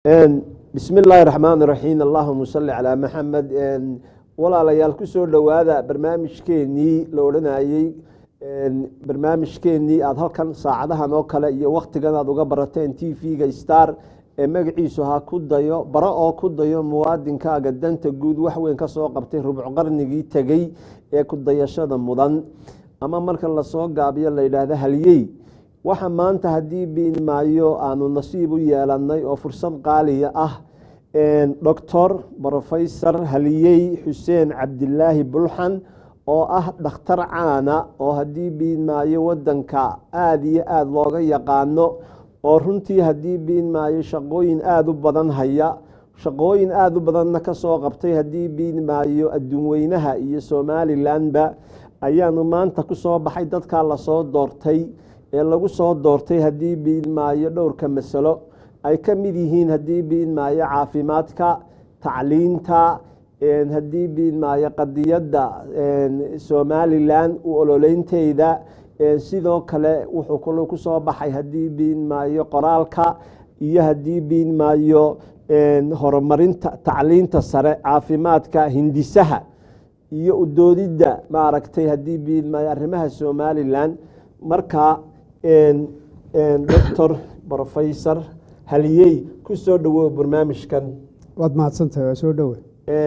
bismi illaahi raxmaan raxiim allahuma salli calaa maxamed walaalayaal kusoo dhowaada barnaamijkeenii la odhanayey barnaamijkeenii aada halkan saacadahan oo kale iyo wakhtigan aad uga barateen t v-ga star ee magaciisu ha ku dayo bara oo ku dayo muwaadinkaaga danta guud waxweyn ka soo qabtay rubc qarnigii tegey ee ku dayashada mudan ama marka lasoo gaabiyo la yidhaahdo halyey waxa maanta haddii biin maayo aanu nasiib u yeelanay oo fursad qaaliya ah doctor rofesor haliyey xuseen cabdilaahi bulxan oo ah dhakhtar caana oo haddii biin maayo wadanka aada iyo aada looga yaqaano oo runtii haddii biin maayo shaqooyin aada u badan haya shaqooyin aada u badanna kasoo qabtay haddii biin maayo adduunweynaha iyo somalilanba ayaanu maanta kusoo baxay dadkaa lasoo doortay ee lagu soo doortay haddii biin maayo dhowrka masalo ay ka mid yihiin haddii biin maayo caafimaadka tacliinta haddii biin maayo qadiyadda somalilan u ololeynteeda sidoo kale wuxuu kalo kusoo baxay haddii biin maayo qoraalka iyo haddii biin maayo horumarinta tacliinta sare caafimaadka hindisaha iyo udoodidda maaragtay haddii biin maayo arrimaha somalilan marka doctor rofesor haliyey ku soo dhowow barnaamijkan waad mahadsantahay waa soo dhowe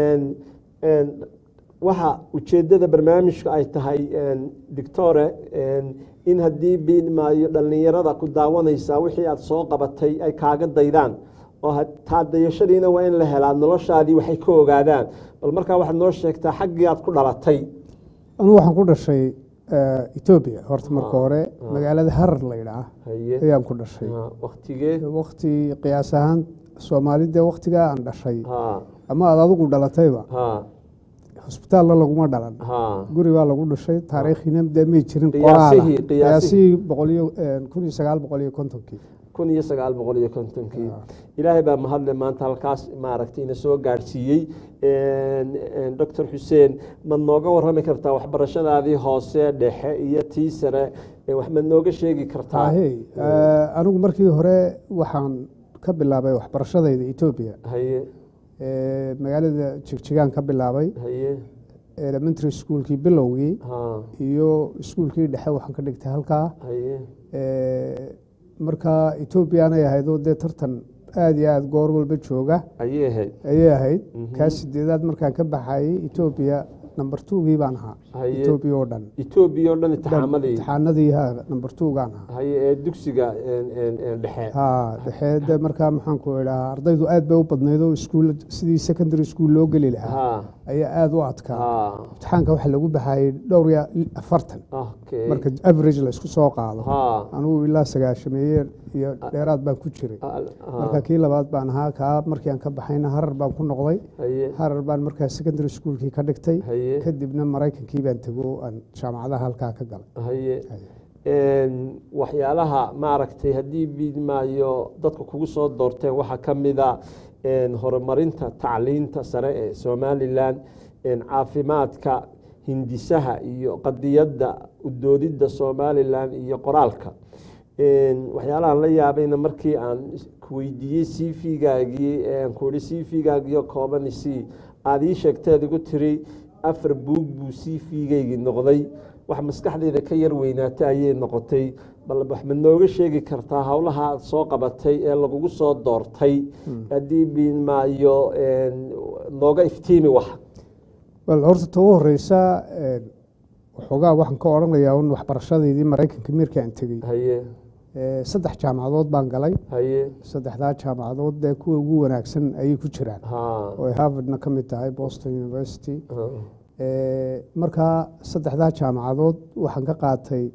waxa ujeedada barnaamijku ay tahay doctore in haddii biin maayo dhallinyarada ku daawanaysaa wixii aada soo qabatay ay kaaga daydaan oo taa dayashadiina waa in la helaa noloshaadii waxay ka ogaadaan bal markaa waxaad noo sheegtaa xaggii aad ku dhalatay anugu waxaan ku dhashay etoobiya horta marka hore magaalada harar la yidhaah ayaan ku dhashay waktigee wakti qiyaas ahaan soomaalide waktigaa aan dhashay ama aad adigu dhalatayba hosbitaalna laguma dhalan guri baa lagu dhashay taariikhina dee may jirin qiyaasihii boqoliyo kun iyo sagaal boqol iyo kontonkii kun iyo sagaal boqol iyo kontonkii ilaahay baa mahadle maanta halkaas maaragtay ina soo gaadhsiiyey doctor xuseen maad nooga warrami kartaa waxbarashadaadii hoose dhexe iyo tii sare wax maad nooga sheegi kartaa anigu markii hore waxaan ka bilaabay waxbarashadayda etoobiya haye magaalada jigjigaan ka bilaabay haye elementary schoolkii bilowgii ha iyo iskuulkii dhexe waxaan ka dhigtay halkaa haye marka etoobiyaanay ahaydoo dee tartan aada iyo aada goor walba jooga ayay ahayd ayay ahayd kaa sideedaad markaan ka baxayay etoobiya number twogii baan ahaa Haye. etoobiya oo dhan etoobiya oo dhan imtixaamadii imtixaanadii ha number twogaan ahaa haye ee dugsiga dhexe ha dhexee de markaa maxaan ku idhahaa ardaydu aad bay u badnayd oo iskuul sidii secondary school loo geli lahaa ha ayaa aada u adkaa ha imtixaanka waxaa lagu baxayay dhowr iyo afartan okay marka average la isku soo qaado ha anigu ilaa sagaashameeye iyo dheeraad baan ku jiray al- ha. marka kii labaad baan ahaa kaa markii aan ka baxayna harar baan ku noqday haye harar baan markaa secondary schoolkii ka dhigtay haye kadibna maraykankii baan tego aan jaamacadaha halkaa ka galay haye Haye. waxyaalaha maaragtay haddii biidmaayo dadka kugu soo doorteen waxaa ka mida horumarinta tacliinta sare ee somalilan caafimaadka hindisaha iyo qadiyadda udoodidda somalilan iyo qoraalka waxyaalahaan la yaabayna markii aan kuweydiiyey c v-gaagii kuhi c v-gaagiyo kooban c aada ii sheegteed igu tiri afar buug buu c v-gaygii noqday wax maskaxdeyda ka yar weynaata ayay noqotay bal wax ma nooga sheegi kartaa howlaha aad soo qabatay ee lagugu soo doortay haddii biinmaayo nooga iftiimi wax bal horta ta u horeysa waxoogaa waxaan ka odhanayaa un waxbarashadeydii maraykanka markii aan tegey haye saddex jaamacadood baan galay haye saddexdaa jaamacadood dee kuwa ugu wanaagsan ayay ku jiraan ha oo ay harvardna ka mid tahay boston university ha, markaa saddexdaa jaamacadood waxaan ka qaatay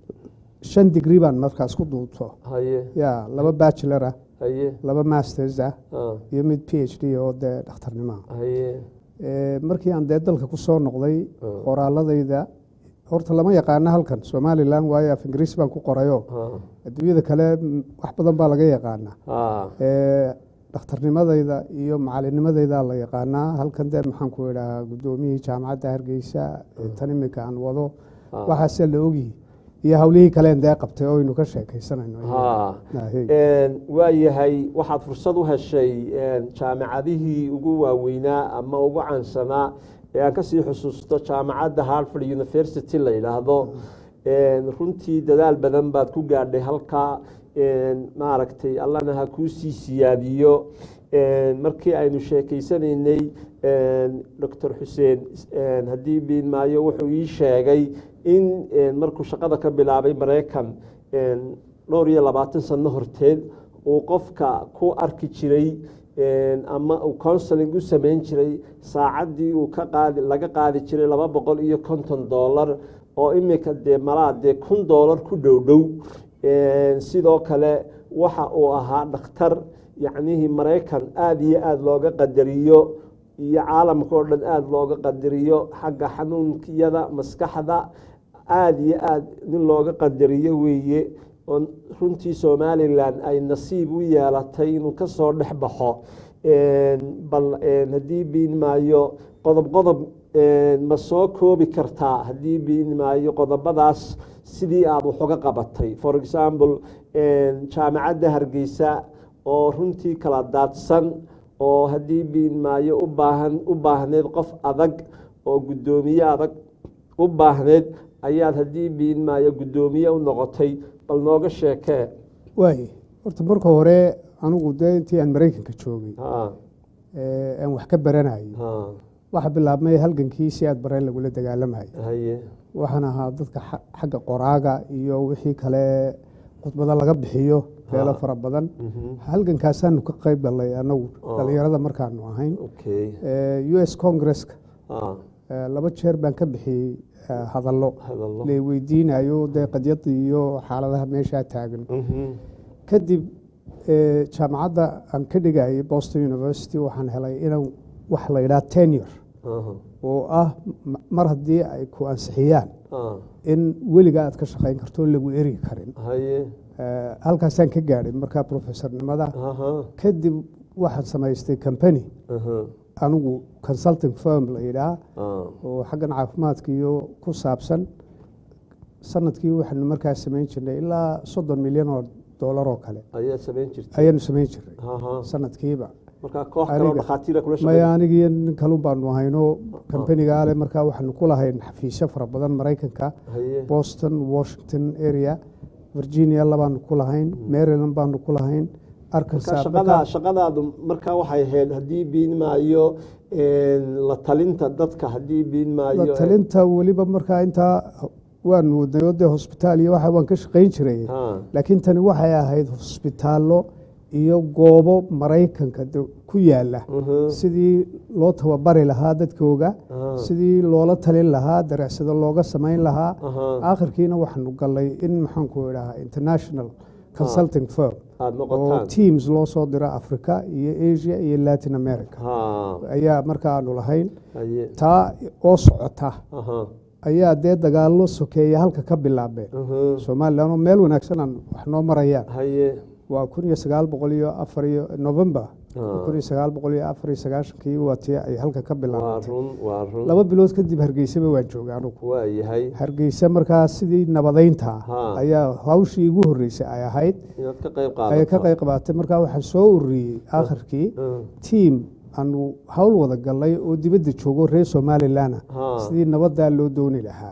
shan digri baan markaas ku duubto haye ya laba bachelor ah haye laba masters ah ha, iyo mid p h d oo dee dhakhtarnimoa haye markii aan dee dalka ku soo noqday Mm. qoraaladayda horta lama yaqaano halkan somalilan waayo af ingiriis baan ku qorayo ha, adduunyada kale mm, wax badan baa laga yaqaanaa ha, Eh, dhakhtarnimadayda iyo macalinimadayda la yaqaanaa halkan dee maxaan ku idhahaa guddoomiyihii jaamacadda hargeysa ee tan imika aan wado ha, waxaase la ogyihi iyo hawlihii kaleen dee qabtay oo aynu ka sheekaysanayno ha waa yahay waxaad fursad u heshay jaamacadihii ugu waaweynaa ama ugu caansanaa ee aan kasii xusuusto jaamacadda harvard university la yidhaahdo runtii dadaal badan baad ku gaadhay halkaa maaragtay allana ha kuusii siyaadiyo markii aynu sheekeysanaynay doctor xuseen haddii biin maayo wuxuu ii sheegay in markuu shaqada ka bilaabay maraykan dhowr iyo labaatan sano horteed uu qofka ku arki jiray ama uu counseling u samayn jiray saacaddii uu ka qaadi laga qaadi jiray laba boqol iyo konton dollar oo imika dee malaa dee kun dollar ku dhow dhow sidoo kale waxa uu ahaa dhakhtar yacnihii maraykan aada iyo aada looga qadariyo iyo caalamka oo dhan aada looga qadariyo xagga xanuunkiyada maskaxda aada iyo aada nin looga qadariyo weeye oo runtii somalilan ay nasiib u yeelatay inuu ka soo dhex baxo bal haddii biin maayo qodob qodob ma soo koobi kartaa haddii biin maayo qodobadaas sidii aada wax uga qabatay for example jaamacadda hargeysa oo runtii kala daadsan oo haddii biin maayo u baahan u baahneyd qof adag oo guddoomiye adag u baahneyd ayaad haddii biin maayo guddoomiye u noqotay bal nooga sheekee waay horta marka hore anigu dee intii aan maraykanka joogay aan wax ka baranayay waxa bilaabmay halgankii si aad bareen lagula dagaalamayay waxaan ahaa dadka xagga qoraaga iyo wixii kale khudbado laga bixiyo beelo fara badan halgankaasaanu ka qayb galnay anagu dhalinyarada markaanu ahayn u s congresska laba jeer baan ka bixiyey hadallo la weydiinayo dee qadyada iyo xaaladaha meeshaa taagan kadib jaamacadda aan ka dhigayay boston university waxaan helay inaan wax la yidhaha tenure oo ah mar haddii ay ku ansixiyaan in weligaa aad ka shaqayn karto lagu eri karin halkaasaan ka gaadhay markaa professornimada kadib waxaan samaystay company anigu consulting firm la yidhaah oo xaggan caafimaadka iyo ku saabsan sanadkii waxaanu markaa samayn jirnay ilaa soddon milyan oo dollar oo kale ayaanu samayn jirnay sanadkiiba maya anigiyo nin kalun baanu ahayno kambaniga ale markaa waxaanu ku lahayn xafiisyo fara badan maraykanka boston washington area virginia labaanu ku lahayn maryland baanu ku lahayn shaqadaadu markaa waxay ahayd haddii biin maayo la talinta dadka haddii biin maayo la talinta weliba markaa intaa waanu wadnay oo dee hosbitaal iyo waxa waan ka shaqayn jiray laakiin tani waxay ahayd hosbitaallo iyo goobo maraykanka ku yaala sidii loo tababari lahaa dadkooga sidii loola talin lahaa darecsado looga samayn lahaa aakhirkiina waxaanu galnay in maxaanku idhahaa international consulting firm oo teams loo soo diro africa iyo asia iyo latin america ayaa marka aanu lahayn taa oo socota ayaa dee dagaallo sokeeya halka ka bilaabeen somalilan oo meel wanaagsan aan wax noo marayaan waa kun iyo sagaal boqol iyo afar iyo november kun iyo sagaal boqol iyo afar iyo sagaashankii waa tii ay halka ka bilaabatay laba bilood kadib hargeysaba waan joogay anugu hargeysa markaa sidii nabadeynta ayaa hawshii igu horreysay ay ahayd ay ka qayb qabaatay markaa waxaan soo ururiyey aakhirkii tiam aanu hawl wada galnay oo dibadda joogo reer somalilanna sidii nabadaa loo dooni lahaa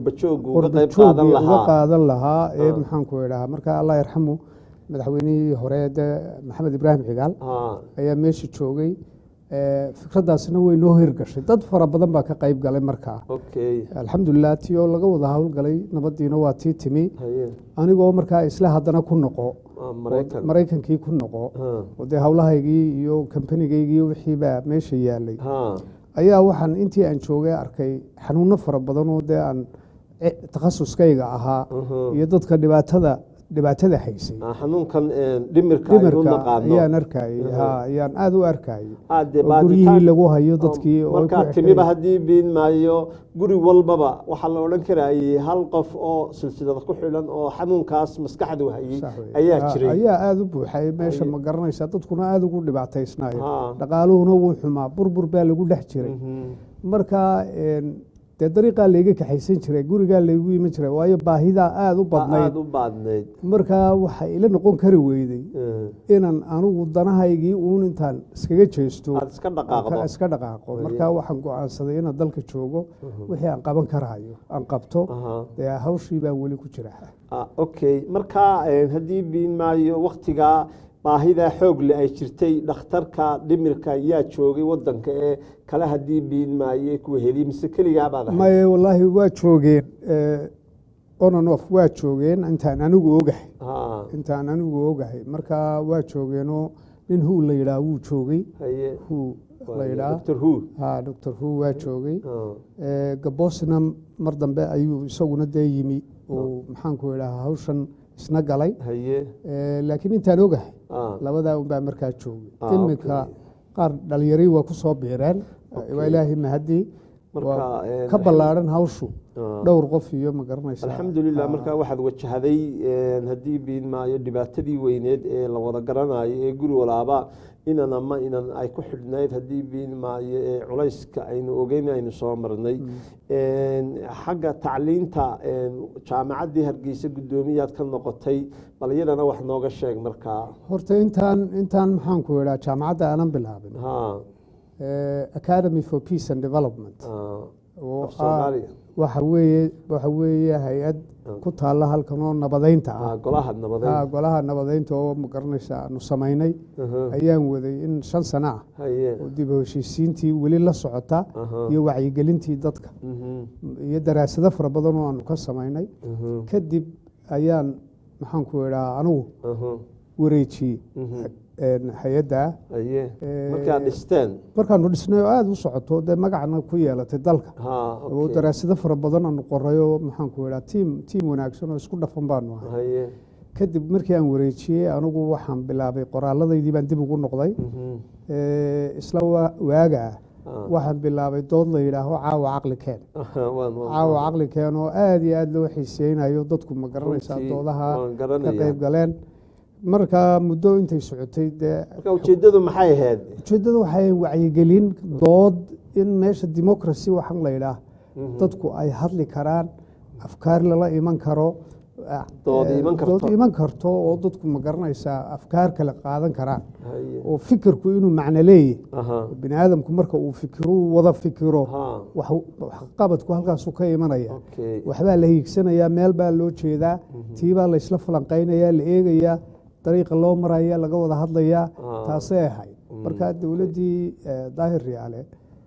qurbajoogii uga qaadan lahaa ee maxaanku idhahaa marka allah yarxamu madaxweynihii hore de maxamed ibraahim cigaal ayaa meesha joogay fikraddaasna way noo hirgashay dad fara badan baa ka qayb galay markaa alxamdulilah ti oo laga wada howlgalay nabadiina waa tii timi anigoo markaa isla haddana ku noqo maraykankii ku noqo oo dee howlahaygii iyo kambanigaygii wixiibaa meesha yaalay ayaa waxaan intii aan joogay arkay xanuuno fara badan oo dee aan takhasuskayga ahaa iyo dadka dhibaatada dhibaatada haysay xanuunkan dhimirka ayaan arkayey ayaan aada u arkayey guryihii lagu hayo dadkii markaa timiba haddii biin maayo guri walbaba waxaa la odhan karayey hal qof oo silsilada ku xidhan oo xanuunkaas maskaxdu hayey ayaa jiray ayaa aada u buuxay meesha ma garanaysa dadkuna aada ugu dhibaataysnayo dhaqaaluhuna wuu xumaa burbur baa lagu dhex jiray marka dee dariiqaa layga kaxaysan jiray gurigaa laygu iman jiray waayo baahidaa aada u badnayd aada u baadnayd markaa waxay ila noqon kari weyday inaan anigu danahaygii uun intaan iskaga jeesto aada iska dhaqaaqdo iska dhaqaaqo markaa waxaan go-aansaday inaan dalka joogo wixii aan qaban karayo aan qabto Aha. dee hawshii baan weli ku jira Ah, okay marka eh, haddii biin maayo waktigaa baahida xoogle ay jirtay dhakhtarka dhimirka yaa joogay wadanka ee kale haddii biin maaye kuwa heliy mise keligaa baad ahayd maye wallaahi waa joogeen ononof waa joogeen intaan anigu ogahay Ah, intaan anigu ogahay markaa waa joogeenoo nin huu la yidhaah wuu joogay haye huu la waaye, yidhaah Dr. Who ha doctor huu waa joogay Ah, Eh, gaboosna mar dambe ayuu isaguna dee yimi oo maxaanku idhaha hawshan isna galay haye Eh, laakiin intaan ogahay ah, labadaa unbaa markaa joogay Ah, iminka okay. qaar dhalinyari waa ku soo biireen waa ilaahay mahadii Marka, waa eh, ka ballaaran hawshu ah. dhowr qof iyo ma garanaysa alxamdulilah markaa waxaad wajahday eh, haddii biin maayo dhibaatadii weyneed ee la wada garanayo ee guri walaaba inan ama inan ay ku xidhnayd haddii biin maayo ee culayska aynu ogeyn aynu soo marnay xagga tacliinta jaamacaddii hargeysa guddoomiyaad ka noqotay bal iyadana wax nooga sheeg markaa horta intaan intaan maxaanku idhaa jaamacadda aanan bilaabin ha eh, academy for peace and development ah, oo af ah soomaaliya waxa weeye waxa weeye hay-ad ku taalla halkan oo nabadeynta ah Ah, golaha nabadeed Ah, golaha nabadeynta oo ma garanaysa aanu samaynay Aha, ayaan waday in shan sano ah haye oo dib u heshiisiintii weli la socota Aha. iyo wacyigelintii dadka Mhm, iyo daraasado fara badan oo aanu ka samaynay mhm, kadib ayaan maxaanku idhaa anugu aha, wareejiyey mhm. een, hay-adda haye Eh, markaad dhisteen markaanu dhisnay oo aada u socoto dee magacna ku yeelatay dalka ha oo okay. daraasado fara badan aanu qoray oo maxaanku idhaa tiim tiim wanaagsan oo isku dhafan baanu ahay haye kadib markii aan wareejiyey anigu waxaan bilaabay qoraalladaydii baan dib ugu noqday mhm, Eh, isla wa- waaga ah ah, waxaan bilaabay dood la yidhaaho caawa caqli keen aha, waan- waan- caawa caqli keen oo aada iyo aada loo xiiseynayo dadku ma garanaysaa Runtii, doodaha waan ka garanayaa. qayb galeen marka muddo intay socotay dee marka ujeeddadu maxay ahayd ujeeddada waxay wacyigelin dood in meesha democracy waxaan la yidhaah Mhm. dadku ay hadli karaan afkaar lala iman karo Dood eh, iman karto. dood iman karto oo dadku ma garanaysaa afkaar kale qaadan karaan haye oo fikirku inuu macno leeyahy aha bini aadamku marka uu fikiro uu wada fikiro ha wax- waxqabadku halkaasuu ka imanaya okay waxbaa la hiigsanayaa meel baa loo jeedaa tiibaa laysla falanqaynayaa la eegayaa dariiqa loo maraya laga wada hadlayaa Ah. taasay ahayd marka dowladdii eh, daahir riyaale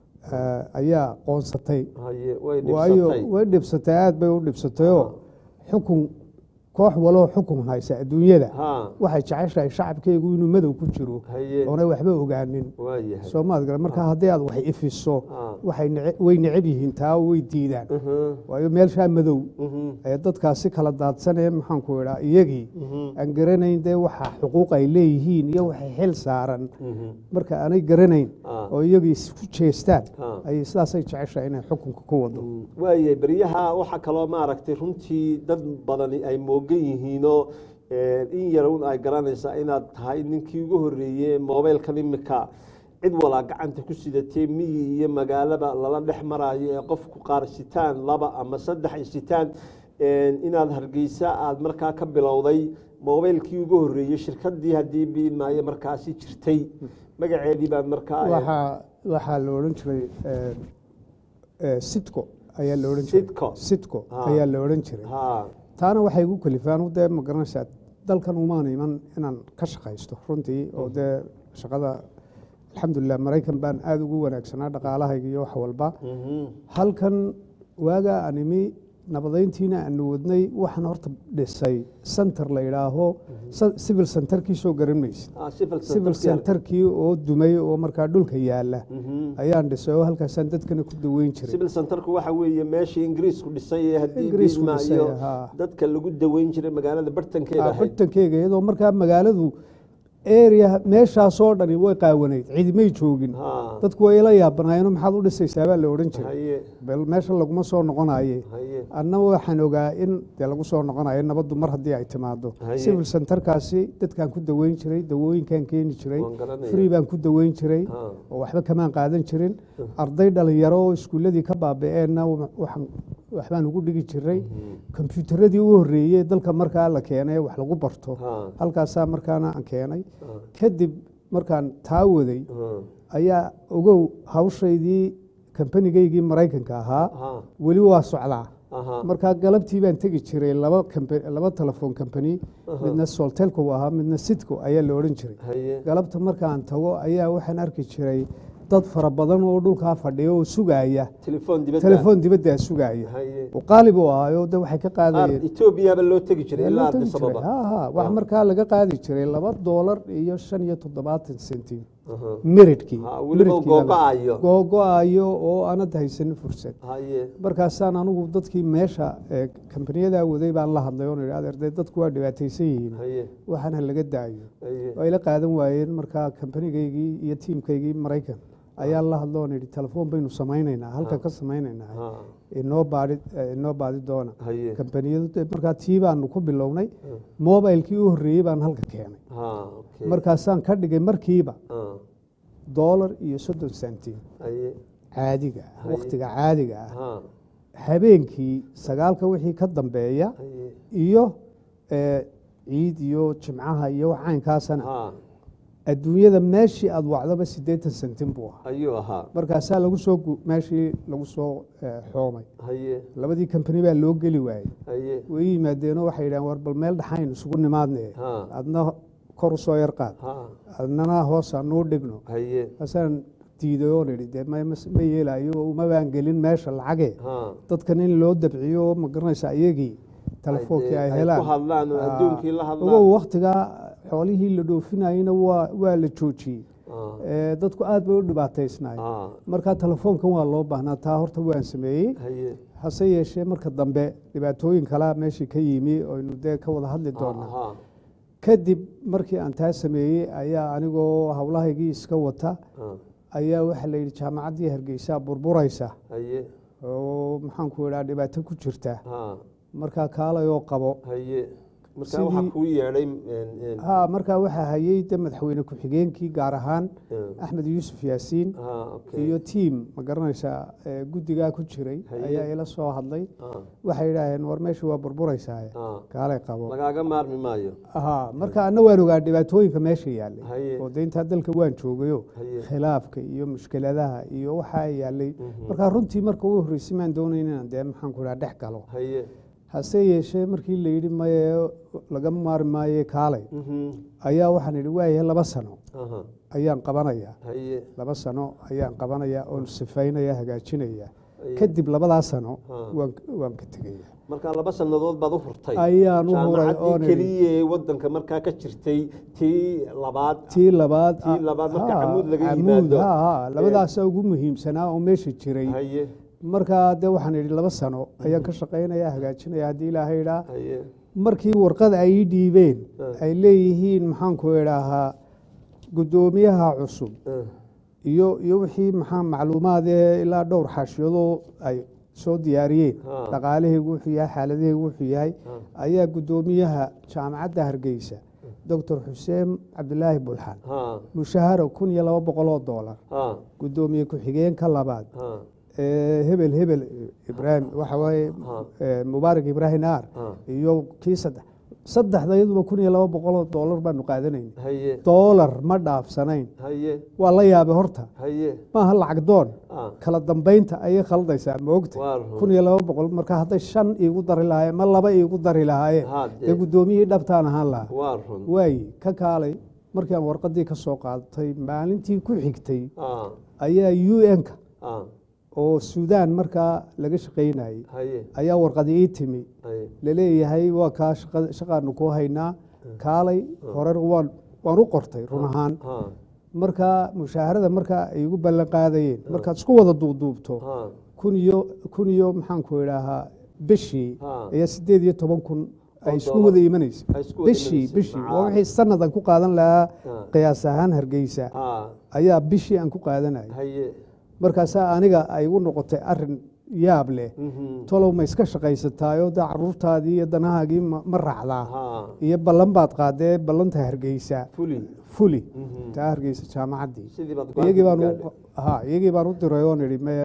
eh, ayaa qoonsatay haye way waayo dhibsatay way dhibsatay aada bay u dhibsatayoo xukun koox waloo xukun haysa adduunyada ha waxay jeceshahay shacabkeygu inuu madow ku jiro haye oonay waxba ogaanin waa yahay soomaad gale marka haddii aad wax ifiso Ah. waxay nece- way necab yihiin taa oo way diidaan Mhm, waayo meelshaa madow mhm, ee dadkaasi kala daadsanee maxaanku idhaa iyagii mhm, aan garanayn dee waxa xuquuq ay leeyihiin iyo waxay xil saaran mhm. marka aanay garanayn Ah. oo iyagii isku jeestaan Ah. ay sidaasay jeceshahay inay xukunka ku wado waayahay beryaha waxaa kaloo maaragtay runtii dad badani ay moogan yihiinoo eh, in yar un ay garanaysaa inaad tahay ninkii ugu horreeyey mobeylkan imika cid walaa gacanta ku sidatee miyi iyo magaalaba lala dhex maraayo ee qofku qaar sitaan laba ama saddex ay sitaan eh, inaad hargeysa aada markaa ka bilowday mobeylkii ugu horreeyey shirkadii haddii biimaayo markaasi jirtay magaceedii baad markaa eh, waxaa waxaa la odhan jiray eh, eh, sitco ayaa la odhan jiray Sitco. sitco Ah. ayaa la odhan jiray ha taana waxay igu kalifaan dee ma garanaysaa dalkan umaan iman inaan ka shaqaysto runtii oo dee shaqada alxamdulilah maraykan baan aada ugu wanaagsanaa dhaqaalahayga iyo wax walba mhm, halkan waagaa aan imi nabadeyntiina aanu wadnay waxaan horta dhisay center la yidhaaho sa- civil centerkii soo garan maysid ah, civil civil centerkii- centerkii oo dumay oo markaa dhulka yaala Mhm. ayaan dhisay oo halkaasaan dadkana ku daweyn jiray civil centerku waxa weeye meeshii ingiriisku dhisay ee haddii Ingiriisku biilma dhisay, iyo haa. dadka lagu daweyn jiray magaalada bartankeeda Ah, ahayd bartankeyga iyadoo markaa magaaladu area meeshaasoo dhani way qaawanayd cidimay joogin ha dadku way ila yaabanaayeenoo maxaad u dhisaysaa baa la odhan jiray haye bal meesha laguma soo noqonaye haye anna waxaan ogaa in dee lagu soo noqonayo nabaddu mar haddii ay timaado Haye. civil centerkaasi dadkaan ku daweyn jiray dawooyinkaan keeni jiray waan garanaya free baan ku daweyn jiray ha oo waxba kamaan qaadan jirin arday dhalinyaro oo iskuulladii ka baaba'eenna waxaan waxbaan ugu dhigi jiray kombyuutaradii u horreeyey dalka markaa la keenay wax lagu barto ha halkaasaa markaana aan keenay ha kadib markaan taa waday ha ayaa ogow hawshaydii kambanigaygii maraykanka ahaa ha weli waa socdaa aha markaa galabtii baan tegi jiray laba kampa- laba telefoon company midna soltelco uu ahaa midna sidco ayaa la odhan jiray haye galabta markaan tago ayaa waxaan arki jiray dad fara badan oo dhulkaa fadhiya oo sugaaya telefoon dibadda telefoon dibaddaa sugaaya haye oo qaalib u ahaayo de waxay ka qaar qaadayeen etoobiyaba loo tegi jiray Waa ilaa loo tegi addis jiray. ababa Ha, ha. wax markaa laga qaadi jiray laba doolar iyo shan iyo toddobaatan sentim Aha. miridkii Ha, weliba miridkii baa la- googo-ayo googo-ayo oo aanad haysanin fursad haye markaasaan anugu dadkii meesha ee kambaniyadaa waday baan la hadlay oon idhi adeerde dadku waa dhibaataysan yihiin haye waxaan ha laga daayo haye ay la qaadan waayeen markaa kambanigaygii iyo tiimkaygii maraykan ayaa la hadlo oon idhi telefoon baynu samaynaynaa halka ka samaynaynaa ha inoo baadi eh, inoo baadi doona haye kambaniyadu dee markaa tii baanu ku bilownay mobilkii u horreeyey baan halka keenay ha okay markaasaan ka dhigay markiiba ha doolar iyo soddon sentim haye caadiga ah Haye. wakhtiga caadiga ah ha habeenkii sagaalka wixii ka dambeeya haye iyo eh, ciid iyo jimcaha iyo wax caynkaasana ha adduunyada meeshii aad wacdaba siddeetan sentim buu ahaa ayuu ahaa markaasaa lagu soo gu- meeshii lagu soo eh, xoomay haye labadii kambani baa loo geli waayey haye way yimaadeenoo waxay yidhahan war bal meel dhaxayn isugu nimaadne ha adna kor u soo yar qaad ha adnana hoos anuu dhigno haye kaasaan diiday oon idhi dee ma ma- ma yeelaayo oo uma baan gelin meesha lacage ha dadkan in loo dabciyo oo ma garanaysa iyagii telefoonkii ay ku helaan hadlaan oo Ah, adduunkii la hadlaan ogow waktigaa xoolihii la dhoofinayena waa waa la joojiyey Ah, Eh, dadku aad bay u dhibaataysnaay ah, marka telefoonkan waa loo baahnaa taa horta waan sameeyey haye hase yeeshee marka dambe dhibaatooyin kalaa meeshii ka yimi oynu dee ka wada hadli doonaa ha kadib markii aan taa sameeyey ayaa anigoo howlahaygii iska wata ha ayaa waxaa la yidhi jaamacaddii hargeysa burburaysa haye oo maxaanku idhaa dhibaato ku jirta ha markaa kaalayoo qabo haye marka Sidii- waxaa kuu yeedhay ha markaa waxaa hayey de madaxweyne ku-xigeenkii gaar ahaan ha axmed yuusuf yaasiin okay iyo tiim ma garanaysaa ee guddigaa ku jiray Haye. ayaa ila soo hadlay ha waxay yidhaaheen war meesha waa burburaysaa ha kaalay qabo lagaaga maarmi maayo ha marka anna waan ogaa dhibaatooyinka meesha yaallay Haye. oo de intaa dalka waan joogayo haye khilaafka iyo mushkiladaha iyo waxaa yaallay Mhm. markaa runtii marka u horreysay maan doonayn inaan dee maxaanku idhaa dhex galo haye hase yeeshee markii la yidhi maye laga maari maaye kaalay mhm, ayaa waxaan idhi waayahay laba sano aha ayaan qabanayaa haye laba sano ayaan qabanayaa oon sifaynaya hagaajinaya haye. kadib labadaa sano Ha. waan waan ka tegaya marka laba sannadood baad u hurtay ayaan u huray oon jaamacaddii idhi keliya ee waddanka markaa ka jirtay tii labaad tii labaad Tii labaad marka ha, camuud laga camuud, yimaado. ha, ha, labadaasaa ugu muhiimsanaa oo meesha jiray haye markaa dee waxaan idhi laba sano ayaan ka shaqaynaya hagaajinaya haddii ilaahay idhaa haye markii warqada ay ii dhiibeen Ha. ay leeyihiin maxaanku idhaahaa guddoomiyaha cusub eh, iyo iyo wixii maxaa macluumaad ee ilaa dhowr xaashiyadoo ay soo diyaariyeen Ha. dhaqaalahaygu wuxuu yahay xaaladahaygu wuxuu yahay ha ayaa guddoomiyaha jaamacadda hargeysa doctor xuseen cabdilaahi bulxan ha mushaharo kun iyo laba boqol oo doolar ha guddoomiye ku-xigeenka labaad ha ee hebel hebel ibraahim waxa waaye Ha. ee, mubaarak ibraahim naar ha iyo kii saddex saddexda iyaduba kun iyo laba boqol oo doolar baanu qaadanayna haye doolar ma dhaafsanayn haye waa la yaabay horta haye maaha lacag doon ha kala dambaynta ayay khaldaysaa ma ogta waa run. kun iyo laba boqol marka hadday shan iigu dari lahaayeen ma laba iigu dari lahaayeen Ha, dee dee guddoomiyihii dhabtaan ahaan lahaa waa run waaye ka kaalay markii aan warqadii ka soo qaadatay maalintii ku xigtay ha ayaa u n-ka ha oo suudaan markaa laga shaqaynayay haye ayaa warqadi ii timi haye laleeyahay waa kaa shaqa- shaqaanu ku haynaa kaalay horer waan waan u qortay run ahaan ha markaa mushaharada markaa ay igu ballan qaadayeen markaad isku wada duubduubto ha kun iyo kun iyo maxaanku idhaahaa bishii Ha. ayaa sideed iyo toban kun ay oo isku dollar. wada imanaysa Ay isku wada bishii imanaysa. bishii Ah. waa wixii sanadan ku qaadan lahaa Ah. qiyaas ahaan hargeysa Ah, ayaa bishii aan ku qaadanaya haye markaasaa aniga ay u noqotay arin yaab leh Mhm. tolow ma iska shaqaysataayoo da caruurtaadii iyo danahaagii ma ma raacdaa Ha, iyo ballan baad qaadee ballanta hargeysa fuli fuli Mhm. taa hargeysa jaamacaddii sidii baad iyagii baan gaadhay. u- ha iyagii baan u diray oon idhi me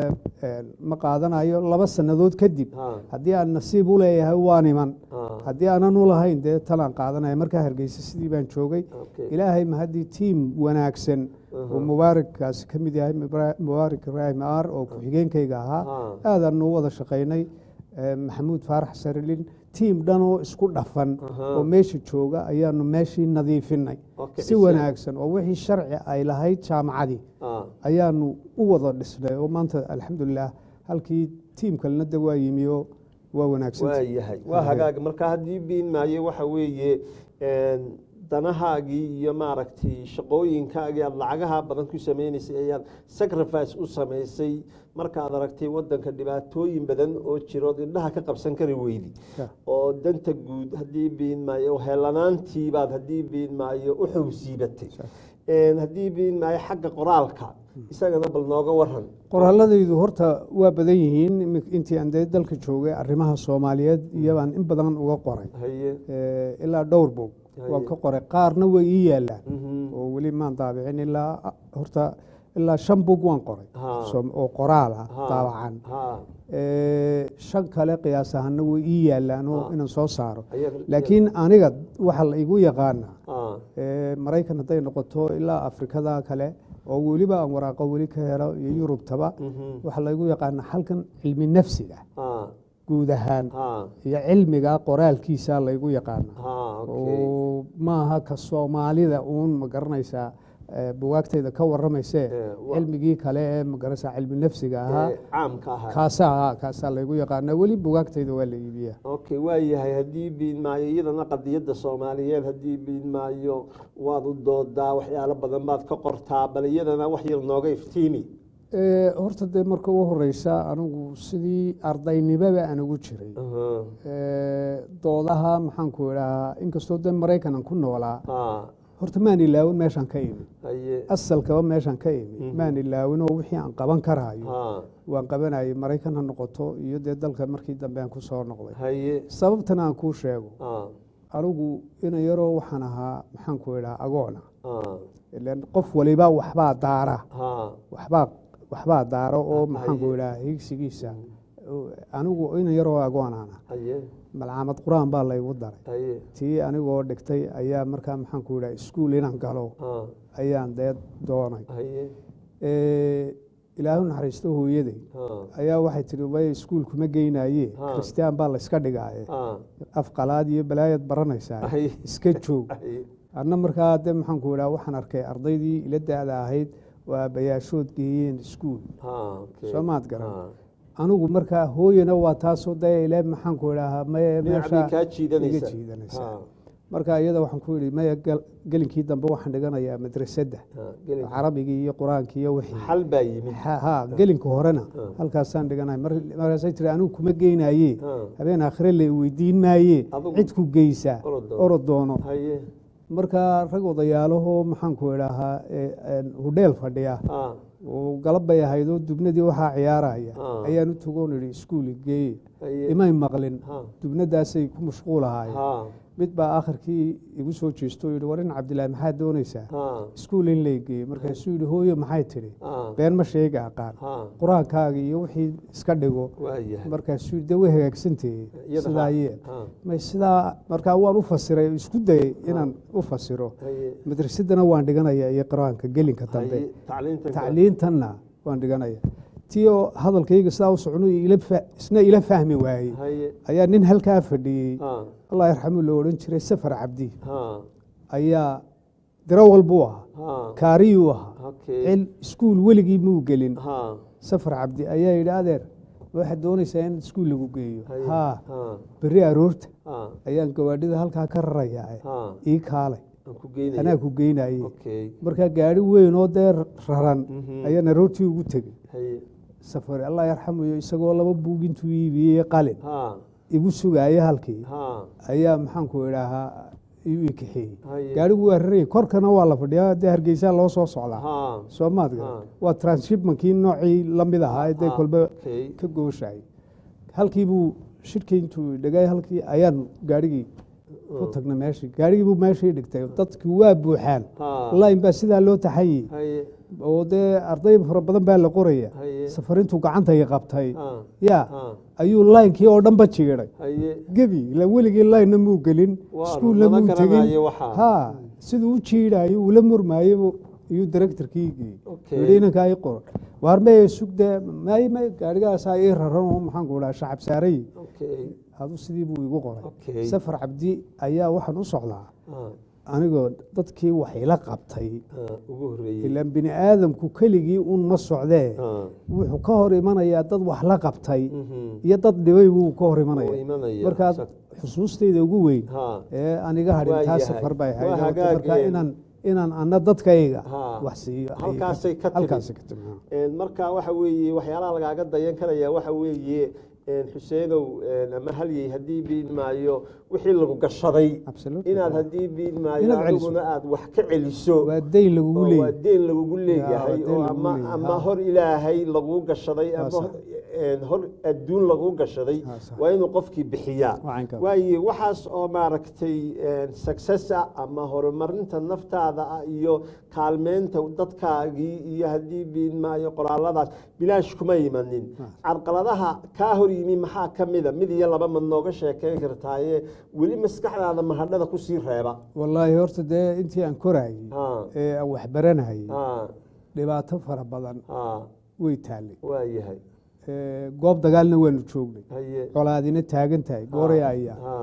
ma qaadanayo laba sannadood kadib Ha, haddii aan nasiib u leeyahay waan iman ha, haddii aanan u lahayn dee talaan qaadanaya markaa hargeysa sidii baan joogay okay. ilaahay ma haddii tiim wanaagsan oo mubaarakkaasi ka mid yahay Mubra- mubaarak ibraahim aar oo ku-xigeenkayga ahaa Ha, aadaan u wada shaqaynay Eh, maxamuud faarax sarilin tiim dhan oo isku dhafan Aha. oo meesha jooga ayaanu meeshii nadiifinay okay, si wanaagsan oo wixii sharci ay lahayd jaamacadii Ha, ayaanu u wada dhisnay oo maanta alxamdulilah halkii tiim kalena de waa yimi oo waa waa wanaagsan yahay waa hagaag marka haddii biin maayo waxa weeye een, danahaagii iyo maaragtay shaqooyinkaagii aad lacagaha badan ku sameynaysay ayaad sacrifice u samaysay markaad aragtay wadanka dhibaatooyin badan oo jirood indhaha ka qabsan kari weydi Yeah. oo danta guud haddii biin maayo helanaantiibaad haddii biin maayo u xowsiibatay Een, haddii biin maayo xagga qoraalka isagana bal nooga waran qoraaladaydu horta waa badan yihiin imi- intii aan dee dalka joogay arrimaha soomaaliyeed iyabaan in badan uga qoray haye Eh, ilaa dhowr bog Haye. waan ka qoray qaarna way ii yaalaan Mhm. oo weli maan daabicin ilaa horta ilaa shan bog waan qoray Ha. Soom- oo qoraal ah Ha, daabacan ha, Eh, shan kale qiyaas ahaana way ii yaalaan oo Ha. inaan soo saaro ayaga- laakiin aniga waxa la igu yaqaana ha, Eh, maraykan hadday noqoto ilaa afrikada kale oo weliba aan waraaqo weli ka helo iyo yurubtaba mhm, waxaa laygu yaqaana halkan cilmi nafsiga ha, guud ahaan ha, iyo cilmiga qoraalkiisa laygu yaqaana ha, okay. oo maaha ka soomaalida uun ma garanaysaa eh, bugaagtayda ka waramaysee Eh, wa- cilmigii kale ee ma garanaysaa cilmi nafsiga ahaa Ee, caamka ahaa kaasaa kaasaa laygu yaqaana weli bugaagtayda waa la iibiyaa okay waa yahay haddii biin maayo iyadana qadiyadda soomaaliyeed haddii biin maayo waad u doodaa waxyaalo badan baad ka qortaa bal iyadana wax yar nooga iftiimi Eh, horta dee marka ugu horeysa anigu sidii ardaynimaba aan ugu jiray Aha, Eh, doodaha maxaanku idhahaa inkastoo dee maraykan aan ku noolaa ha, horta maan ilaawin meeshaan ka imi haye asalkaba meeshaan ka imi Mhm. maan ilaawin oo wixii aan qaban karaayo ha, waan qabanayay maraykan ha noqoto iyo dee dalka markii dambe aan ku soo noqday haye sababtana aan kuu sheego ha, anigu ina yaroo waxaan ahaa maxaanku idhaha agoona ha, ileen qof waliba waxbaa daara ha, waxbaa waxbaa daara oo Haye. maxaanku idhaha higsigiisa anigu ina yaroo agoonaana haye malcaamad qur-aan baa laygu daray haye tii anigoo dhigtay ayaa markaa maxaanku idhaha iskuul inaan galo ha, ayaan dee doonay haye Eh, ilaahu naxariisto hooyaday ha, ayaa waxay tihi way iskuul kuma geynaye Ha. kristaan baa la iska dhigaaye ha, af qalaad iyo balaayad baranaysaa haye iska joog haye anna markaa de maxaanku idhaha waxaan arkay ardaydii ila da-da ahayd oo aabbayaashood geeyeen iskuul ha, okay. Soo maad garan. Ha. anigu markaa hooyana waa taasoo dee ile maxaanku idhahaa maye dhinac bay meesha kaa iga jiidanaysa jiidanaysaa Ha, marka iyada waxaan ku idhi maya gal- gelinkii dambe waxaan dhiganayaa madrasadda ha, gelin. carabigii iyo qur-aankii iyo wixii xal baa yimid ha ha, gelinka horena Ha. halkaasaan dhiganay mar- markaasay tiri anigu kuma geynaye Ha, habeen aakhire la weydiin maaye Adigu- cid ku geysaa orod doono. orod doono haye marka rag odayaalahoo maxaanku idhaahaa ee, een, hudheel fadhiya ha, oo galab bay ahayd oo dubnadii waxaa ciyaaraya Ah. ayaan u tagoon idhi iskuul geeye haye imay maqlin ha, dubnadaasay ku mashquulahaayeen ha, mid baa akhirkii igu soo jeesto oo yidhi war in cabdilaahi maxaad doonaysaa ha, iskuul in lay geeye markaasuu yidhi hooyo maxay tidhi ha, been ma sheega aqaan ha, qur-aankaaga iyo wixii iska dhigo waa yahay markaasuu yidhi de way hagaagsantahe Iyada sidaa ha- yeel ha, may sidaa markaa waan u fasiray isku dayay inaan u fasiro haye madrasadana waan dhiganaya iyo qur-aanka gelinka dambe haye tacliintan kale. tacliintanna waan dhiganaya tii oo hadalkayga sidaa u socno ila fa- isna ila fahmi waayey haye ayaa nin halkaa fadhiyey ha, allah yarxamuu la odhan jiray safar cabdi ha, ayaa dirawal buu ahaa ha, kaariyuu ahaa okay. cil iskuul weligii muu gelin ha, safar cabdi ayaa yidhi adeer waxaad doonaysaa in iskuul lagu geeyo haye haa ha, berri aroorta ha, ayaan gawaadhida halkaa ka rarayaa ha, ii kaalay aan ku geynaya. anaa ku geynayey okay markaa gaari weyn oo dee raran Mhm. ayaan aroortii ugu tegey haye safari allah yarxamuyo isagoo laba buug intuu iibiyey qalin ha, igu sugaaya halkii ha ayaa maxaanku idhaahaa iu ikixeeyey haye gaarigu waa rarayay korkana waa la fadhiyaa dee hargeysaa loo soo socdaa ha soo maadga Ha. waa transhipmankii noocii la mid ahaa ee dee Ha, kolba okay. ka gooshahay halkii buu shirkii intuu dhegay halkii ayaan gaarigii ku tagnay meeshii gaarigii buu meeshii dhigtay dadkii waa buuxaan ha lain baa sidaa loo taxayey haye oo dee arday fara badan baa la qoraya haye safarintuu gacantay qabtay ha ya ha ayuu laynkii oo dhan ba jiiday haye gebi ila weligii laynna muu gelin Waa, iskuulla lama muu tegin garanayo waxaa. ha siduu u jiidhayo ula murmaayo iyuu directorkii geeyey Okay. yidhi inankaa ii qoran waar meye sugde may may gaarigaasaa ii raran oo maxaan ku dhaha shacab saaray okay adu sidii buu igu qoray Okay. safar cabdi ayaa waxaan u socdaa ha anigoo dadkii wax ila qabtay ha ugu horreeyey ilaan bini aadamku keligii un ma socdee ha wuxuu ka hor imanayaa dad wax la qabtay mhm iyo dad dhibay buu ka hor oo imanaya imanaya markaa Exact. xusuustayda ugu weyn ha ee aniga Waa hadhin taa yahay. safar bay Waa ahayd hagaag, markaa een. inaan inaan ana dadkayga Ha. wax siiyo ayay Halkaasay ka timid. halkaasay ka timid Een, marka waxa weeye waxyaalaha lagaaga dayan karaya waxa weeye een, xuseenow een, ama halyey haddii biin maayo wixii lagu gashaday Absolutely. inaad haddii biin maayo Inaad celiso. adiguna aad wax ka celiso waa dayn lagugu oo waa leeyahy deen lagugu waa leeyahay deen oo lagugu ama leeyahay, ama ha. hor ilaahay laguu gashaday ama sax. hor- een, hor adduun laguu gashaday Ha, sax. waa inuu qofkii bixiyaa Waa caynkaa. waaye waxaas oo maaragtay een, success ah ama horumarinta naftaada ah iyo kaalmeynta dadkaagii iyo haddii biin maayo qoraaladaas bilaash kuma imanin carqaladaha kaa hor yimi maxaa ka mida mid iyo laba mad nooga sheekeyn kartaaye weli maskaxdaada mahadhada kusii reeba wallaahi horta dee intii aan korayey ha ee aan wax baranayay ha dhibaato fara badan ha way taallay waa yahay Ee, goob dagaalna waanu joognay haye colaadina taagan tahay gooraya ayaa ha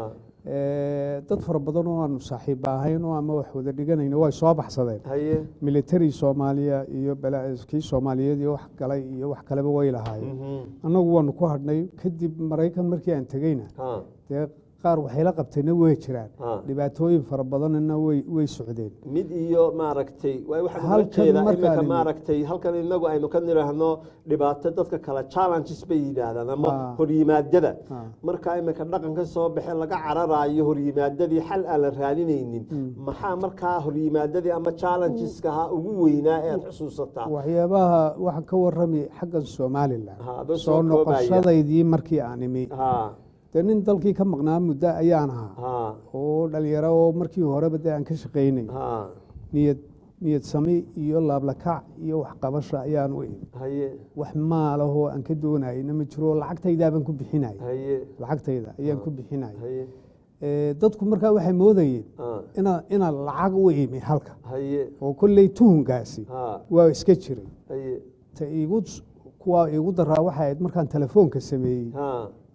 Ee, dad fara badan oo aanu saaxiiba ahayn oo ama wax wada dhiganayna way soo baxsadeen haye military soomaaliya iyo bala- kii soomaaliyeed iyo wax galay iyo wax kaleba way lahaayeen mhm, annagu waanu ku hadhnay kadib maraykan markii aan tegeyna ha dee qaar waxayla qabtayna way jiraan ha dhibaatooyin fara badanna way way socdeen mid iyo maaragtay waay waxaan ula Halkan jeedaa markaan imika imi- maaragtay halkan inagu aynu ka nidhaahno dhibaato dadka kale challenges bay yidhaahdaan ama Ah. horyimaadada Ah. marka imika dhaqanka soo baxe laga cararaayo horyimaadadii xal aan la raadinaynin maxaa markaa horyimaadadii ama challengeska ha ugu weynaa ee aad xusuusataa waxyaabaha waxaan ka warrami xaggan somalilan Ha, adoo soo soo koobaya. noqoshadaydii markii aan imi ha dee nin dalkii ka maqnaa muddo ayaan ahaa ha oo dhalinyaro oo markii horeba dee aan ka shaqaynay ha niyad niyad sami iyo laablakac iyo waxqabasha ayaan u imi haye wax maalahoo aan ka doonayna ma jiro lacagtaydaaban ku bixinay haye lacagtayda ayaan ku bixinay haye Ee, dadku markaa waxay moodayeen ha inaa inaan lacag u imi halka haye oo kolley tuhunkaasi ha waa iska jiray haye ta iigu kuwaa iigu daraa waxay ahayd markaan telefoonka sameeyey ha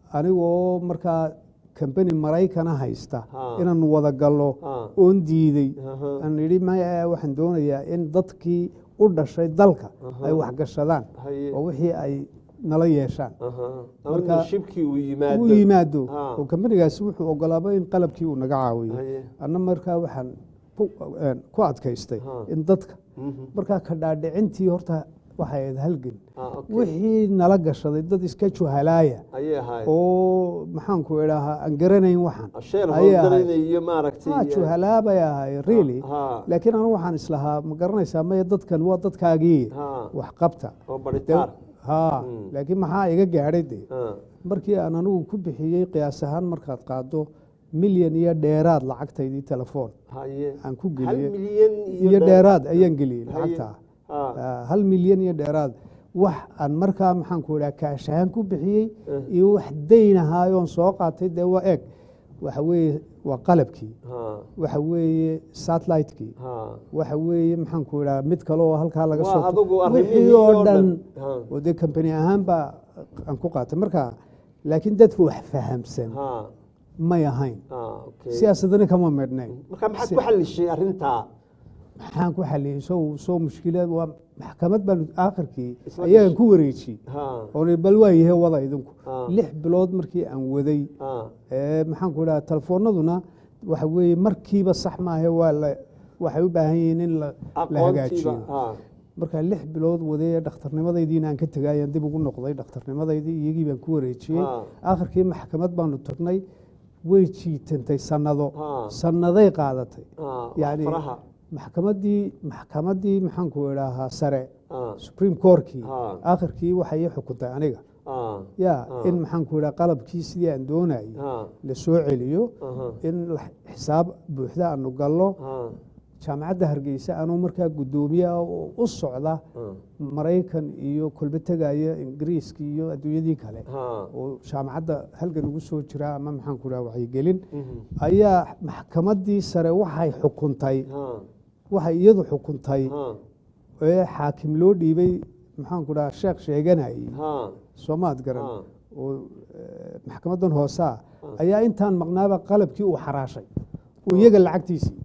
anigoo markaa kambani maraykana haysta Ha. inaan wada gallo ha oon diiday aha aan idhi maya waxaan doonayaa in dadkii u dhashay dalka ay waxgashadaan haye oo wixii ay nala yeeshaan aha Marka- marka shibkii uu yimaado uu yimaado Ha. oo kambanigaasi wuxuu ogolaaba in qalabkii uu naga caawiyo haye anna markaa waxaan ku- een, ku adkaystay Ha. in dadka mhm markaa ka dhaadhicintii horta waxay ahayd halgan ah okay wixii nala gashaday dad iska juhalaaya ayay ahayd oo maxaanku idhaahaa aan garanayn waxaan sheer ayay ahayd. howlgalaynayo maaragtay ha juhalaabay ahay really ha laakiin anigu waxaan islahaa ma garanaysaa maya dadkan waa dadkaagii ha wax qabta oo De- baritaar ha Mm. laakiin maxaa iga gaadhay de ha markii aan anigu ku bixiyey qiyaas ahaan markaad qaado milyan iyo dheeraad lacagtaydii telefoon haye aan ku hal geliyey milyan iyo dheeraad ayaan geliyey Haye. lacagta ha Ah, hal milyan iyo dheeraad wax aan markaa maxaanku idhaha kaash ahaan ku bixiyey Eh. iyo wax dayn ahaayoon soo qaatay dee waa eeg waxa weeye waa qalabkii ha waxa weeye satellite-kii ha waxa weeye maxaanku idhaha mid kale oo halkaa laga Waa soo adigu wixii arrimihii oo oo dhan dhan. Ha. oo dee kambani ahaan baa aan ku qaatay marka laakiin dadka wax fahamsan ha may ahayn ha okay siyaasadani kama midhnayn marka maxaad ku xalishay arrintaa maxaan ku xaliyey sow soo mushkilad waa maxkamad baan aakhirkii Isla ayagan gashay. ku wareejiyey ha oon bal waa yahe wada idinku Ah. lix bilood markii aan waday ha ee maxaanku idhaha telefoonaduna waxa weeye markiiba sax maahe waa la waxay u baahan yihiin in la la aqoontiiba hagaajiyo ha markaa lix bilood wadee dhakhtarnimadaydiina aan ka tegayaan dib ugu noqday dhakhtarnimadaydii iyagii baan ku wareejiyey Ha. akhirkii maxkamad baanu tagnay way jiitantay sannado Ha. sannaday qaadatay Ah, yacni faraha maxkamaddii maxkamaddii maxaanku idhaahaa sare Ah, supreme courtkii Ha. akhirkii waxay ii xukuntay aniga ah, ya Ah. in maxaanku idhaha qalabkii sidii aan doonayay ah, la soo celiyo aha, in la- xisaab buuxda aanu gallo ah, jaamacadda hargeysa anuu markaa guddoomiye ah oo u socda ah, maraykan iyo kolbe tegaya ingiriiska iyo adduunyadii kale ah, oo jaamacadda halgan ugu soo jira ama maxaanku idhaha wacyigelin mhm, ayaa maxkamaddii sare waxay xukuntay ah, waxay iyadu xukuntay ah, ee xaakim loo dhiibay maxaanku dhaha sheekh sheeganayay ah, soomaad garan ah, oo eh, maxkamaddan hoosaa ayaa intaan maqnaaba qalabkii uu xaraashay oo iyaga lacagtiisii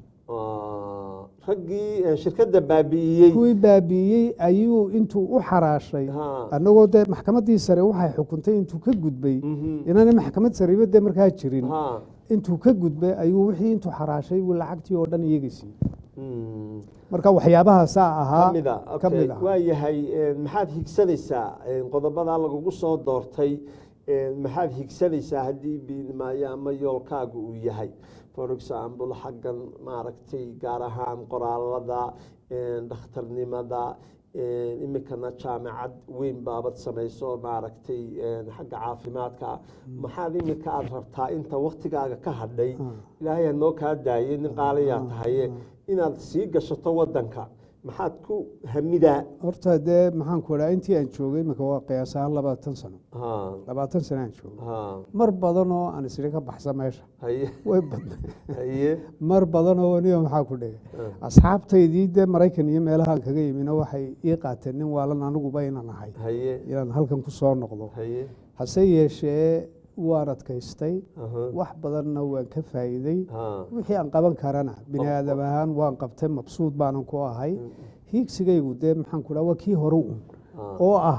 ah. raggii eh, shirkadda baabi'iyey kuwii baabi'iyey ayuu intuu u xaraashay Ha. annagoo dee maxkamaddii sare waxay xukuntay intuu ka gudbay Mhm. inaanay maxkamad sareba dee markaa jirin Ha. intuu ka gudbay ayuu wixii intuu xaraashay buu lacagtii oo dhan iyaga siiyey Mm. marka waxyaabahaasaa ahaa kamida ka mid okay. ah waa yahay eh, maxaad higsanaysaa eh, qodobadaa lagugu soo doortay eh, maxaad higsanaysaa haddii biidmaayo ama yoolkaagu uu yahay for example xaggan maaragtay gaar ahaan qoraalada eh, dhakhtarnimada eh, imikana jaamacad weyn baabad samayso maaragtay eh, xagga caafimaadka maxaad imika aad rabtaa inta waktigaaga ka hadhay ilaahay ha noo kaa daayay nin qaaliyaa tahaye inaad sii gashato wadanka maxaad ku hamidaa horta dee maxaanku idhaha intii aan joogay imika waa qiyaas ahaan labaatan sano ha labaatan sano aan joogay ha mar badan oo aan isiri ka baxsa meesha haye way badnay haye mar badan oo niyo maxaa ku dhigay asxaabtaydii dee maraykan iyo meelahaan kaga yimina waxay ii qaateen nin waalan aniguba inaan ahay haye inaan halkan ku soo noqdo haye hase yeeshee waan adkaystay aha, wax badanna waan ka faa'iiday ha wixii aan qaban karana bini aadam ahaan waan qabtay mabsuud baanan ku ahay hiigsigaygu dee maxaan ku dhaha waa kii hore un ha oo ah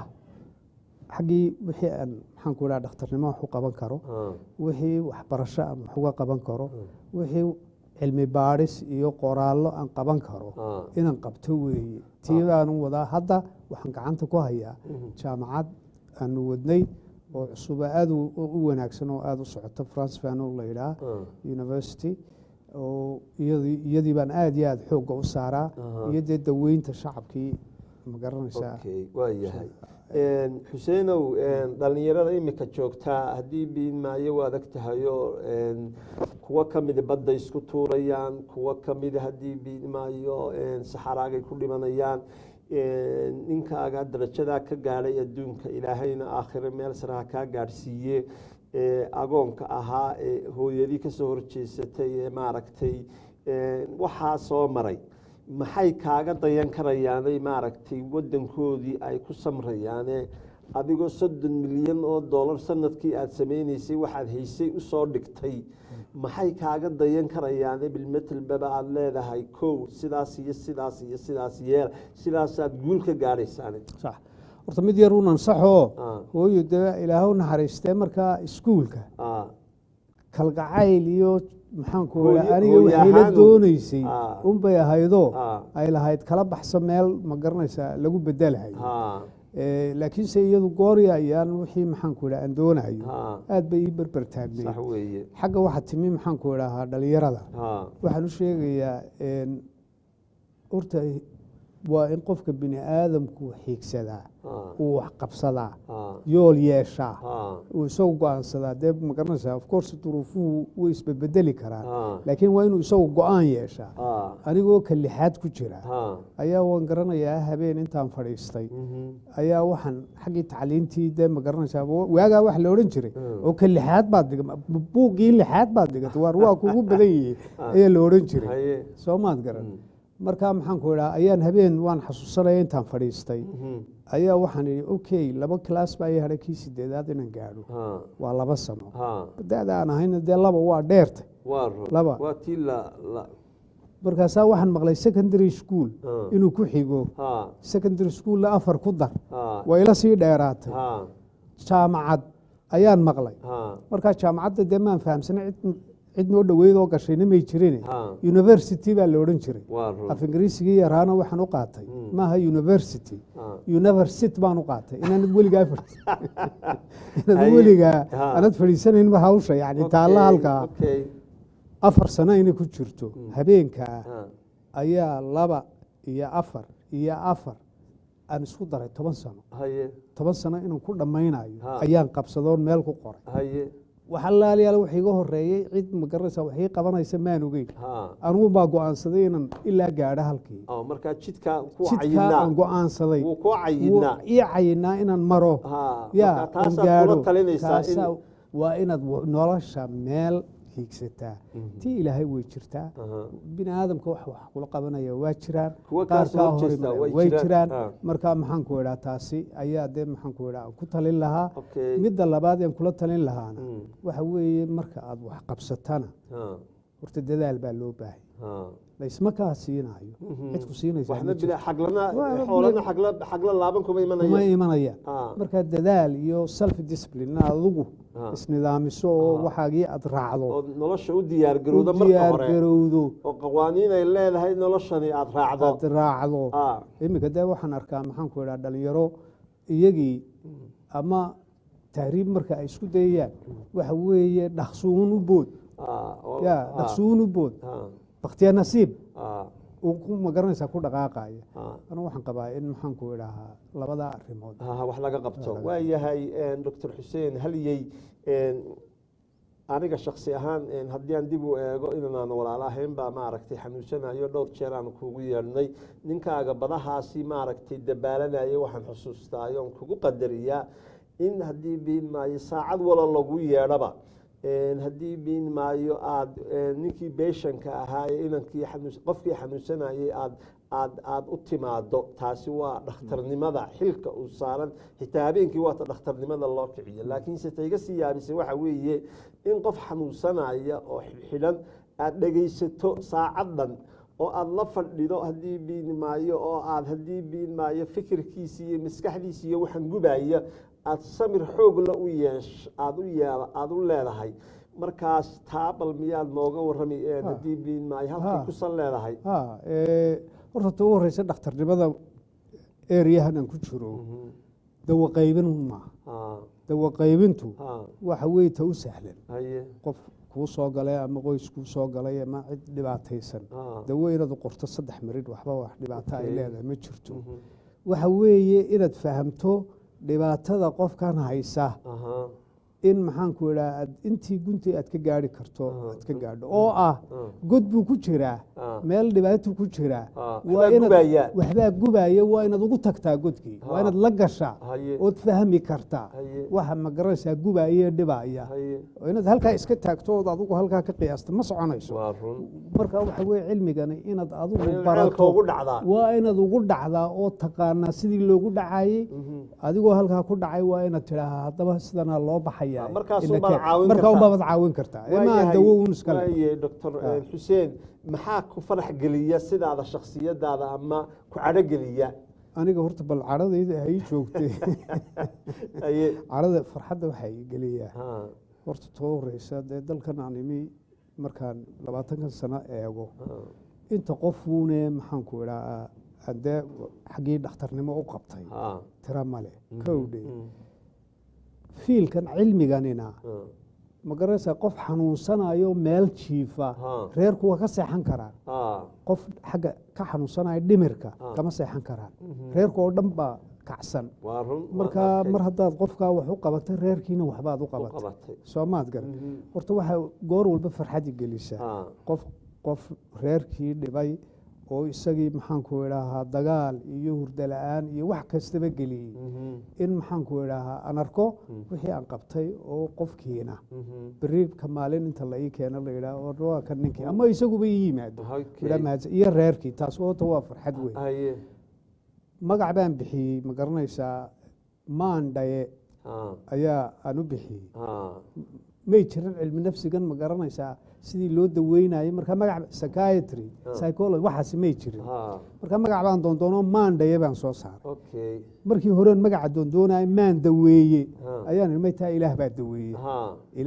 xaggii wixii aan maxaan ku dhaha dhakhtarnimo wax u qaban karo ha wixii waxbarasho aan wax uga qaban karo wixii cilmi baadhis iyo qoraallo aan qaban karo ha inaan qabto weeye tii baanu wadaa hadda waxaan gacanta ku hayaa jaamacad aanu wadnay oo cusuba aada u u wanaagsan oo aada u socoto france fano la yidhaha ha university oo iyadii iyadii baan aada iyo aada xoogga u saaraa Aha. iyo dee daweynta shacabkii ma garanaysaa okay waa yahay xuseenow dhalinyarada imika joogtaa haddii biidmaayo waad ag tahayo kuwo kamida badda isku tuurayaan kuwo kamida haddii biidmaayo saxaraagay ku dhimanayaan ninkaaga darajadaa ka gaadhay adduunka ilaahayna aakhire meel saraha kaa gaadhsiiye agoonka ahaa ee hooyadii kasoo horjeesatay ee maaragtay waxaa soo maray maxay kaaga dayan karayaanay maaragtay wadankoodii ay ku samrayaane adigoo soddon milyan oo dollar sanadkii aada sameyneysay waxaad haysay usoo dhigtay maxay kaaga dayan karayaane bilmetelbaba aada leedahay kow sidaas iyo sidaas iyo sidaas yeel sidaasaad guul ka gaadhaysaane sax horta mid yar unan saxoo Ah. hooyo dee ilaahu naxariistee markaa iskuulka Ah, kalgacayl iyo maxaanku Hooyo- raa aniga hooyo waxay la ahaan un. dooneysay Ah. unbay ahaydoo Ah. ay lahayd kala baxso meel ma garanaysaa lagu bedelahay ha Eh, laakiinse iyadu goori ayaan wixii maxaanku idhaha aan doonayo ha aad bay ii berber taagnay sax weeye xagga waxaa timi maxaanku idhahaa dhalinyarada ha waxaan u sheegayaa een, horta waa in qofka bini aadamku xiigsadaa ha uu wax qabsadaa ha yool yeeshaa ha uu isagu go-aansadaa dee ma garanaysaa of course duruufuhu way isbedbedeli karaan ha laakiin waa inuu isagu go-aan yeeshaa ha anigoo ka lixaad ku jira ha ayaa waan garanayaa habeen intaan fadhiistay mhm, ayaa waxaan xaggii tacliintii dee ma garanaysaa wa- waagaa wax la odhan jiray Mm. oo ka lixaad baad dhiga buuggii lixaad baad dhigatay waar waa kugu badan yihi ayaa la odhan jiray haye soo maad garan Mm. markaa maxaanku idhaha ayaan habeen waan xasuusanaya intaan fadhiistay mhm, ayaa waxaan idhi okay laba class baa ii hadhay kii sideedaad inaan gaadho ha waa laba sano ha da-da aan ahayna dee laba waa dheertay waa ro Laba. waa tii la la markaasaa waxaan maqlay secondary school Ah. inuu ku xigo ha secondary schoolna afar ku dar ha waa ila sii dheeraatay ha jaamacad ayaan maqlay ha markaa jaamacadda dee maan fahamsana cid cid noo dhoweyd oo gashayna may jirin Ha. university baa la odhan jiray waa run af ingiriisigii yaraana waxaan u qaatay maaha university Ha. university baan u qaatay inaanad weligaa fadhi- inaad Haye. weligaa Ha. aanad fadhiisanaynba hawsha yani taalla Okay, halkaa okay. afar sano inay ku jirto habeenkaa Ha. ayaa laba iyo afar iyo afar aan isku daray toban sano haye toban sano inaan ku dhammaynayo Ha. ayaan qabsadoon meel ku qoray haye waxa laaliyaal wax iga horeeyey cid ma garanaysa wax ii qabanaysa maan ogeyn ha anugu baa go-aansaday inaan ilaa gaadho halkii oo markaa jidkaa ku jidkaa cayinaa aan go-aansaday wuu kuu cayinaa wuu ii cayinaa inaan maro ha ya marka aan taasaad gaadho kula talinaysaa in Taasaa- waa inaad w- nolosha meel hiigsataa tii ilaahay way jirtaa Aha. bini aadamka wax wax kula qabanaya waa jiraan Kuwa qaar kaa soo kaa horjeesta hor way way jiraan. jiraan Ha. marka maxaan ku idhaa taasi ayaa dee maxaan ku idhaa aan ku talin lahaa Okay. midda labaad aan kula talin lahaana Mm. waxa weeye marka aad wax qabsatana ha horta dadaal baa loo baahay ha laysma kaa siinayo cid ku siinaysa waxna bila xaglana Waa- xoolana xagla xagla laaban kuma kuma imanaya imanayaan ha marka dadaal iyo self discipline inaad adigu Ha. isnidaamiso oo waxaagii aad raacdo oo nolosha u diyaar garowda u marka diyaar hore garowdo oo qawaaniin ay leedahay noloshani aad raacdo aad raacdo ha iminka dee waxaan arkaa maxaan ku idhaa dhalinyaro iyagii ama tahriib marka ay isku dayayaan waxa weeye dhaqsuun u bood ha oo- ya ha, dhaqsuun u bood ha bakhtiya nasiib ha uu ku magaranaysaa ku dhaqaaqaya ha anu waxaan qabaa in maxaan ku idhahaa labada arrimood ha wax laga qabto waa yahay doctor xuseen halyey aniga shaksi ahaan haddii aan dib u eego inaan walaalo ahayn baa maaragtay xanuunsanayo dhowr jeer aan kugu yeedhnay ninkaaga badahaasi maaragtay dabaalanaya waxaan xusuustaayo on kugu qadariyaa in haddii biin maayo saacad walo lagu yeedhaba haddii biin maayo aada ninkii beeshanka ahaa ee inankii xanuun qofkii xanuunsanayay aad aad aada u timaado taasi waa dhakhtarnimada xilka uu saaran xitaa habeenkii waata dhakhtarnimada loo kiciyo laakiinse tayga sii yaabisay waxa weeye in qof xanuunsanaya oo xidhan aada dhegaysato saacaddan oo aada la fadhido haddii biin maayo oo aad haddii biin maayo fikirkiisi iyo maskaxdiisi iyo waxaan gubaya aada samir xoogla u yeesh aada u yee aada u leedahay markaas taabal miyaad nooga warrami haddii biin maayo halkay kusan leedahay ha horta ta u horeysa dhakhtarnimada ereyahan aan ku jiro dawa qaybin maaha dawa qaybintu waxa weye ta u sahlan haye qof kuu soo galay ama qoys kuu soo galay ama cid dhibaataysan dawo inaad u qorto saddex marid waxba wax dhibaato ay leedahay ma jirto waxa weeye inaad fahamto dhibaatada qofkan haysa in maxaanku idhaa aad intii guntii aad ka gaari karto aad ka gaadho oo ah god buu ku jiraa meel dhibaato ku jiraa waa inaad waxbaa gubaya waa inaad ugu tagtaa godkii waa inaad la gashaa ood fahmi kartaa waxa ma garanaysaa gubaya dhibaya oo inaad halkaa iska taagto ood adigu halkaa ka qiyaasta ma soconayso marka waxa weye cilmigani inaad adigu barato waa inaad ugu dhacdaa oo taqaanaa sidii loogu dhacayey adigoo halkaa ku dhacay waa inaad tidhaahaa haddaba sidanaa loo baxaya markaa unbaabad caawin kartaa maa dawo un iskale doctor xuseen maxaa ku farax geliya sidaada shaksiyadaada ama ku cadho geliya aniga horta bal cadhadayda hay joogtay cadhada farxadda waxaa i geliyaa horta too horeysa dee dalkan aan imi markaan labaatankan sano eego inta qofuune maxaanku idhaa dee xaggii dhakhtarnimo u qabtay tira male kowdhe fiilkan cilmiganina ma garanaysaa qof xanuunsanayo meel jiifa reerku waa ka seexan karaan qof xagga ka xanuunsanayo dhimirka kama seexan karaan reerku oo dhan baa kacsan marka mar haddaad qofkaa wax u qabatay reerkiina waxbaad u qabatay soo maad garan horta waxaa goor walba farxadi gelisaa qof qof reerkii dhibay oo isagii maxaanku idhaahaa dagaal iyo hurdo la-aan iyo wax kastaba geliyey in maxaanku idhaahaa aan arko wixii aan qabtay oo qofkiina beri ka maalin inta la ii keeno la yidhaah waa kan ninkii ama isaguba ii yimaado iyo reerkii taas oota waa farxad weyn magac baan bixiyey ma garanaysaa maandhaye ayaa aan u bixiyey may jiran cilmi nafsigan ma garanaysaa sidii loo daweynayo marka magac psychiatry psychology waxaasi may jirin marka magac baan doondoono maandhaye baan soo saaray markii horeon magaca doondoonayo maan daweeye ayaan maytaa ilaah baa daweeye ilaah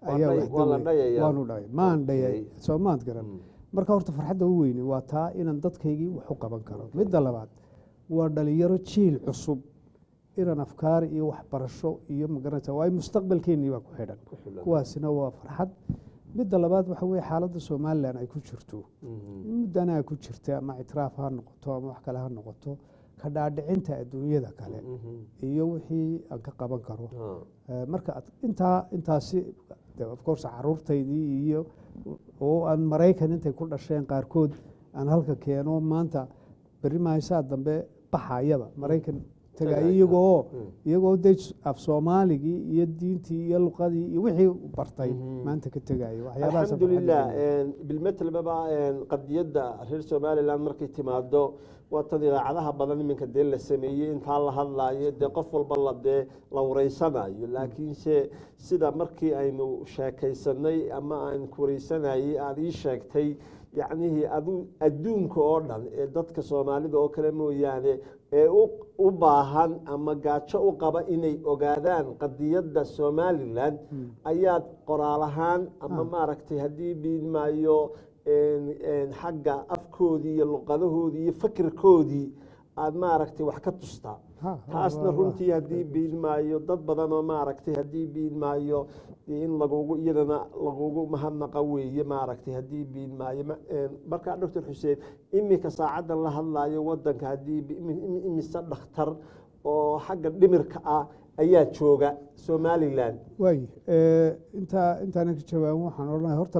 ayaa dhay- wax waa la dawey. dhayayaa. waanu dhayay maan dhayay Okay. soo maad garan marka horta farxadda u weyni waa taa inaan dadkaygii wax u qaban karo midda labaad waa dhalinyaro jiil cusub inaan afkaar iyo waxbarasho iyo magaranaysa waayo mustaqbalkeennii baa ku xidhan Ku xidhan. kuwaasina waa farxad midda labaad waxa weye xaaladda somalilan ay ku jirto muddana ay ku jirta ama ictiraaf ha noqoto ama wax kale ha noqoto ka dhaadhicinta adduunyada kale iyo wixii aan ka qaban karo Eh, marka ad- intaa intaasi de of course caruurtaydii iyo oo aan maraykan intay ku dhasheen qaarkood aan halka keeno maanta berri mahaysaa dambe baxayaba maraykan tagayo Tagayo. iyagoo Mm. iyagoo de af soomaaligii iyo diintii iyo luqadii iyo wixii bartay Mhm. maanta ka tegayo waxyaabahaas alxamdulilah bilmetlbaba qadiyadda reer somalilan markay timaado waa tan idaacadaha badan iminka dee la sameeyey intaa la hadlaayo dee qof walba la dee la wareysanayo laakiinse sida markii aynu sheekaysanay ama aan ku wareysanayey aada ii sheegtay yacnihii adu adduunka oo dhan ee dadka soomaalida oo kale mooyaane ee u- u baahan ama gaajo u qaba inay ogaadaan qadiyadda somalilan ayaad qoraal ahaan ama maaragtay haddii biidmaayo xagga afkoodii iyo luqadahoodii iyo fakirkoodii aada maaragtay wax ka tustaa Ha, ha, taasna waa- runtii haddii biidmaayo dad badan oo maaragtay haddii biidmaayo in lagugu iyadana lagugu mahadnaqa weeye maaragtay haddii biidmaayo Ma- een, markaa doctor xuseen iminka saacaddan la hadlaayo wadanka haddii bi- imi- imi- imise dhakhtar oo xagga dhimirka ah ayaa jooga somalilan waay intaa intaanan ka jawaabin waxaan odhanaya horta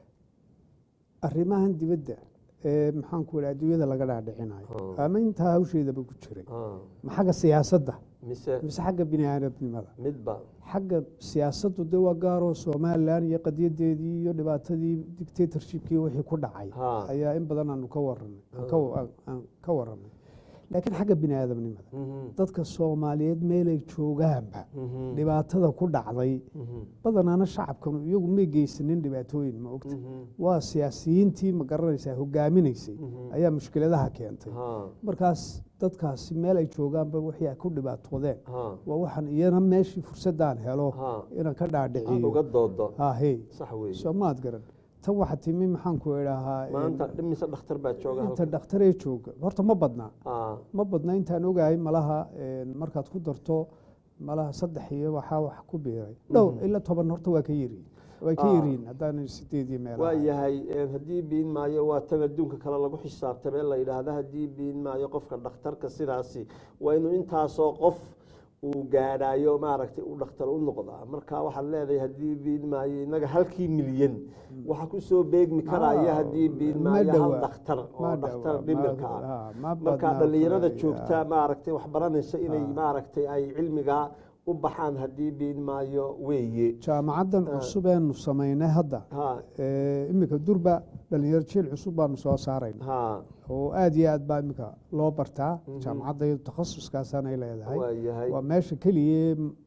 arrimahan dibadda ee maxaan ku idhi adduunyada laga dhaadhicinayo Oh. ama intaa hawsheedaba ku jiray Ah, ma xagga siyaasadda mise mise xagga bini aadamnimada midba xagga siyaasaddu de waa gaaroo somalilan iyo qadiyadeedii iyo dhibaatadii dictatorshipkii wixii ku dhacay Ha. ayaa in badan aanu ka waranay aan ka wa- aan- aan ka waranay laakiin xagga bini aadamnimada Mhm, dadka soomaaliyeed meelay joogaanba mhm, dhibaatada ku dhacday mhm, badanaana shacabkanu iyagu may geysanin dhibaatooyin ma ogta mhm, waa siyaasiyiintii ma garanaysaa hogaaminaysay Mhm. ayaa mushkiladaha keentay ha, markaas dadkaasi meel ay joogaanba wixii ay ku dhibaatoodeen ha, waa waxaan iyana meeshii fursadaan helo ha. inaan ka aad dhaadhiciyo uga doodo ha hey sax weeye soo maad garan tan waxa timi maxaan ku idhaahaa maanta dhimise dhakhtar baa jooga inta halkan dhakhtaree jooga horta ma badnaa Ah, ma badna intaan ogahay malaha een, markaad ku darto malaha saddex iyo waxaa wax ku biiray dhowr ilaa toban horta waa ka yiriin way ka Ah. yiriin haddaan sideed iyo meel waa ahay. yahay een, haddii biin maayo waa tan adduunka kale lagu xisaabtamee la yidhaahda haddii biin maayo qofka dhakhtarka sidaasi waa inuu intaasoo qof uu gaadhaayo maaragtay uu dhakhtar u noqdaa marka waxaad leedahay haddii biin maayo innaga halkii milyan waxa kusoo beegmi karaya Ah, haddii biin ma maayo hal dhowaa. dhakhtar Ma oo dhakhtar dhowaa, dhimirka ma- ah ah, ma marka badnaa dhallinyarada kale, joogta ah. maaragtay wax baranaysa inay maaragtay ay cilmigaa u baxaan haddii biin maayo weeye jaamacaddan cusub eenu samaynay hadda ha ee, iminka durba dhalinyaro jiil cusub baanu soo saarayna ha oo aad iyo aad baa iminka loo bartaa jaamacadda iyadu takhasuskaasanay leedahay waa yahay waa meesha keliya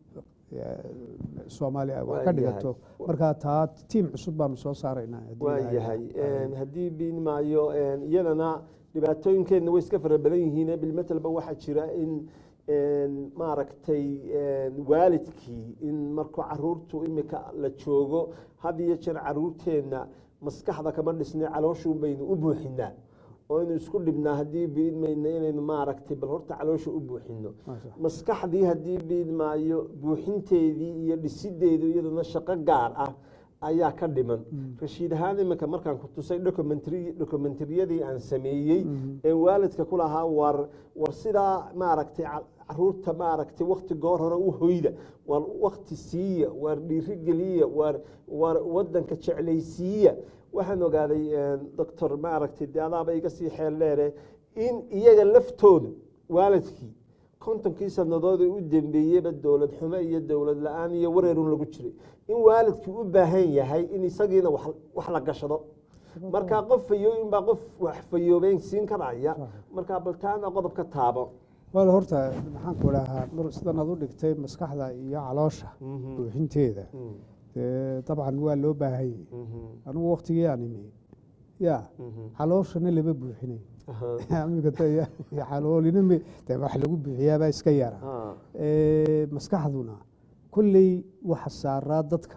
soomaaliya ay wax Waa ka yahay. dhigato marka taa tiim cusub baanu soo saaraynaa haddii waa ilaahay yahay raaco. haddii biin maayo iyadana dhibaatooyinkeenna way iska fara badan yihiin bilmetalba waxaa jira in een, maaragtay een, waalidkii in markuu caruurtu imika la joogo had iyo jeer caruurteenna maskaxda kama dhisnay calooshuun baynu u buuxinaa oo aynu isku dhibnaa haddii biin mayna inaynu maaragtay bal horta caloosha u buuxino Maasha Allah. maskaxdii haddii biin maayo buuxinteedii iyo dhisideedu iyaduna shaqo gaar ah ayaa ka dhiman rashiid ahaan iminka markaan ku tusay documentary documentariyadii aan sameeyey ee waalidka ku lahaa war war sidaa maaragtay ca- caruurta maaragtay wakti goor hore u hoyda war wakti siiya war dhiirigeliya war war wadanka jeclaysiiya waxaan ogaaday doctor maaragtay de adaaba iga sii xeel dheere in iyaga laftoodu waalidkii kontonkii sanadood ee u dambeeyeyba dowlad xumo iyo dowlad la-aan iyo wareerun lagu jiray in waalidkii u baahan yahay in isagiina wax wax la gashado marka qof fayooyin baa qof wax fayoobeyn siin karaya marka baltaana qodob ka taabo wal horta maxaan ku idhahaa mar sidan aad u dhigtay maskaxda iyo caloosha buuxinteeda dee dabcan waa loo baahanyay anugu waktigii aan imi ya calooshana lama buuxinay Amiga ta- ya- caloolina me dee wax lagu buuxiyaabaa iska yara Ah, Ee, maskaxduna kolley waxa saaraa dadka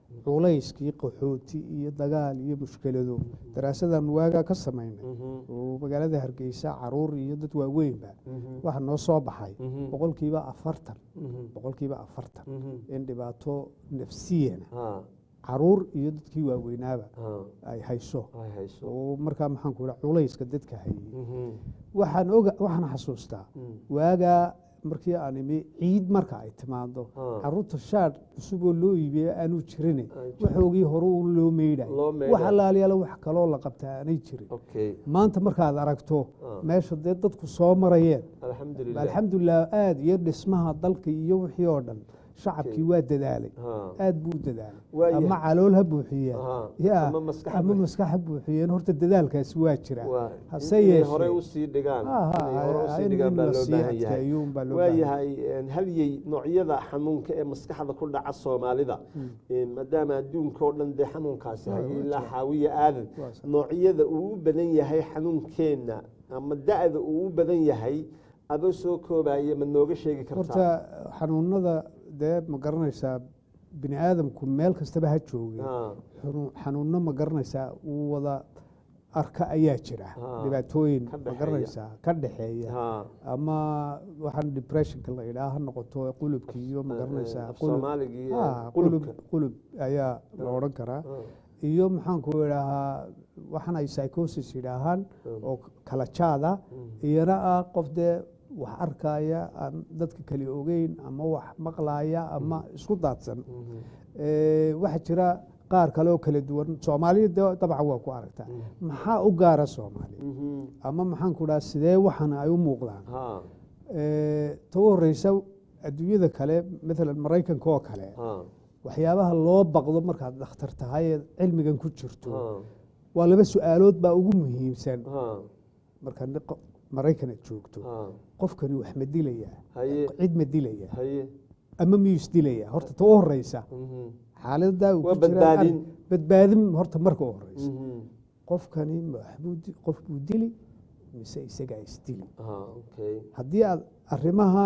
culayskii qaxooti iyo dagaal iyo mushkilado daraasadan waagaa ka samaynay oo magaalada hargeysa caruur iyo dad waaweynba waxa noo soo baxay boqolkiiba afartan boqolkiiba afartan in dhibaato nafsiyana caruur iyo dadkii waaweynaaba ay hayso oo markaa maxaan ku idha culayska dadka hayay waxaan oga waxaan xasuustaa waagaa markii aan imi ciid marka ay timaado caruurta shaadh cusuboo loo iibiya aanu jirin waxoogii hore u loo meydhay wax alaaliyaala wax kaloo la qabtaa aanay jirin maanta markaad aragto meesha dee dadku soo marayeen alxamdulilah aada iyo dhismaha dalka iyo wixii oo dhan shacabkii waa dadaalay aad buu u dadaalay ama calool ha buuxiyeen ama maskax ha buuxiyeen horta dadaalkaasi waa jira hase yeeshewaayahay halyey noocyada xanuunka ee maskaxda ku dhaca soomaalida maadaama adduunka oo dhan dee xanuunkaasi hayay ilaa xaawiya aadan noocyada uu u badan yahay xanuunkeenna ama da-da uu u badan yahay adoo soo koobaya ma nooga sheegi kartaa horta xanuunada dee ma garanaysaa bini aadamku meel kastaba ha joogay xanuunno ma garanaysaa uu wada arka ayaa jira dhibaatooyin ma garanaysaa ka dhexeeya ama waxaan depressionka la idhaa ha noqoto qulubki iyo ma garanaysaa qulub ayaa la odhan karaa iyo maxaanku idhaahaa waxan ay psychosis yidhaahaan oo kala jaada iyana ah qof dee wax arkaya aan dadka kale ogeyn ama wax maqlaya ama isku daadsan waxaa jira qaar kale oo kala duwan soomaaliya dabcan waa ku aragtaa maxaa u gaara soomaaliya ama maxaan ku dhaha sidee waxan ay u muuqdaan ta u horeysa adduunyada kale maalan maraykanka oo kale waxyaabaha loo baqdo markaad dhakhtar tahay ee cilmigan ku jirto waa laba su-aalood baa ugu muhiimsan marka maraykan aad joogto qofkani wax ma dilayaa cid ma dilaya ama miyuu isdilaya horta ta u horeysa xaaladaa uu ku jira badbaadin horta marka u horeysa qofkani qof buu dili mise isagaa isdili haddii aad arrimaha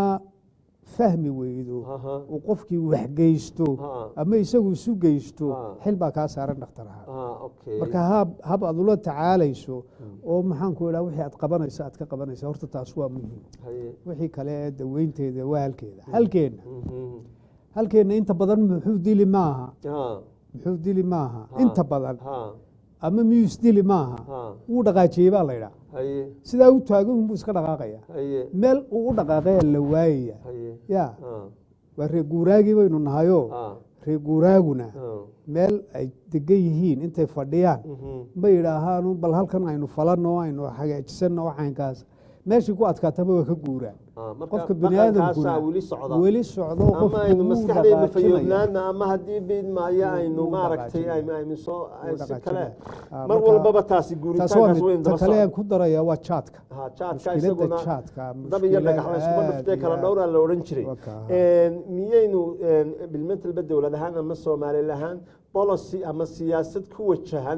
fahmi weydo uu qofkii wax geysto ama isagu isu geysto xil baa kaa saaran dhaktaraha marka hab aad ula tacaalayso oo maxaanku idhaa wixii aad qabanayso aad ka qabanaysa horta taas waa muhiim wixii kale ee daweynteeda waa halkeeda halkeenna halkeenna inta badan muxuu dili maaha muxuu dili maaha inta badan ama miyuu isdili maaha wuu dhaqaajiyey baa la idhaa sidaa u taagan unbuu iska dhaqaaqaya meel uu u dhaqaaqaya la waayaya ya waa reer guuraagii baynu nahayo reer guuraaguna meel ay degan yihiin intay fadhiyaan ma yidhaahaan bal halkan aynu falanno aynu hagaajisanno caynkaas meeshii ku adkaataba waa ka guuraan qofka bini aadamkuna weli socdo ama aynu maskaxdeena fayoobnaana ama haddii biidmaayo aynu maaragtay aynu soo si kale mar walbaba taasi guuritaankaas weyn ta kale aan ku daraya waa jaadka jaadka isaguna dab iyo dhagax la iskuma dhuftee kala dhowraa la odhan jiray miyaynu bilmentalba dowlad ahaan ama soomaali lahaan policy ama siyaasad ku wajahan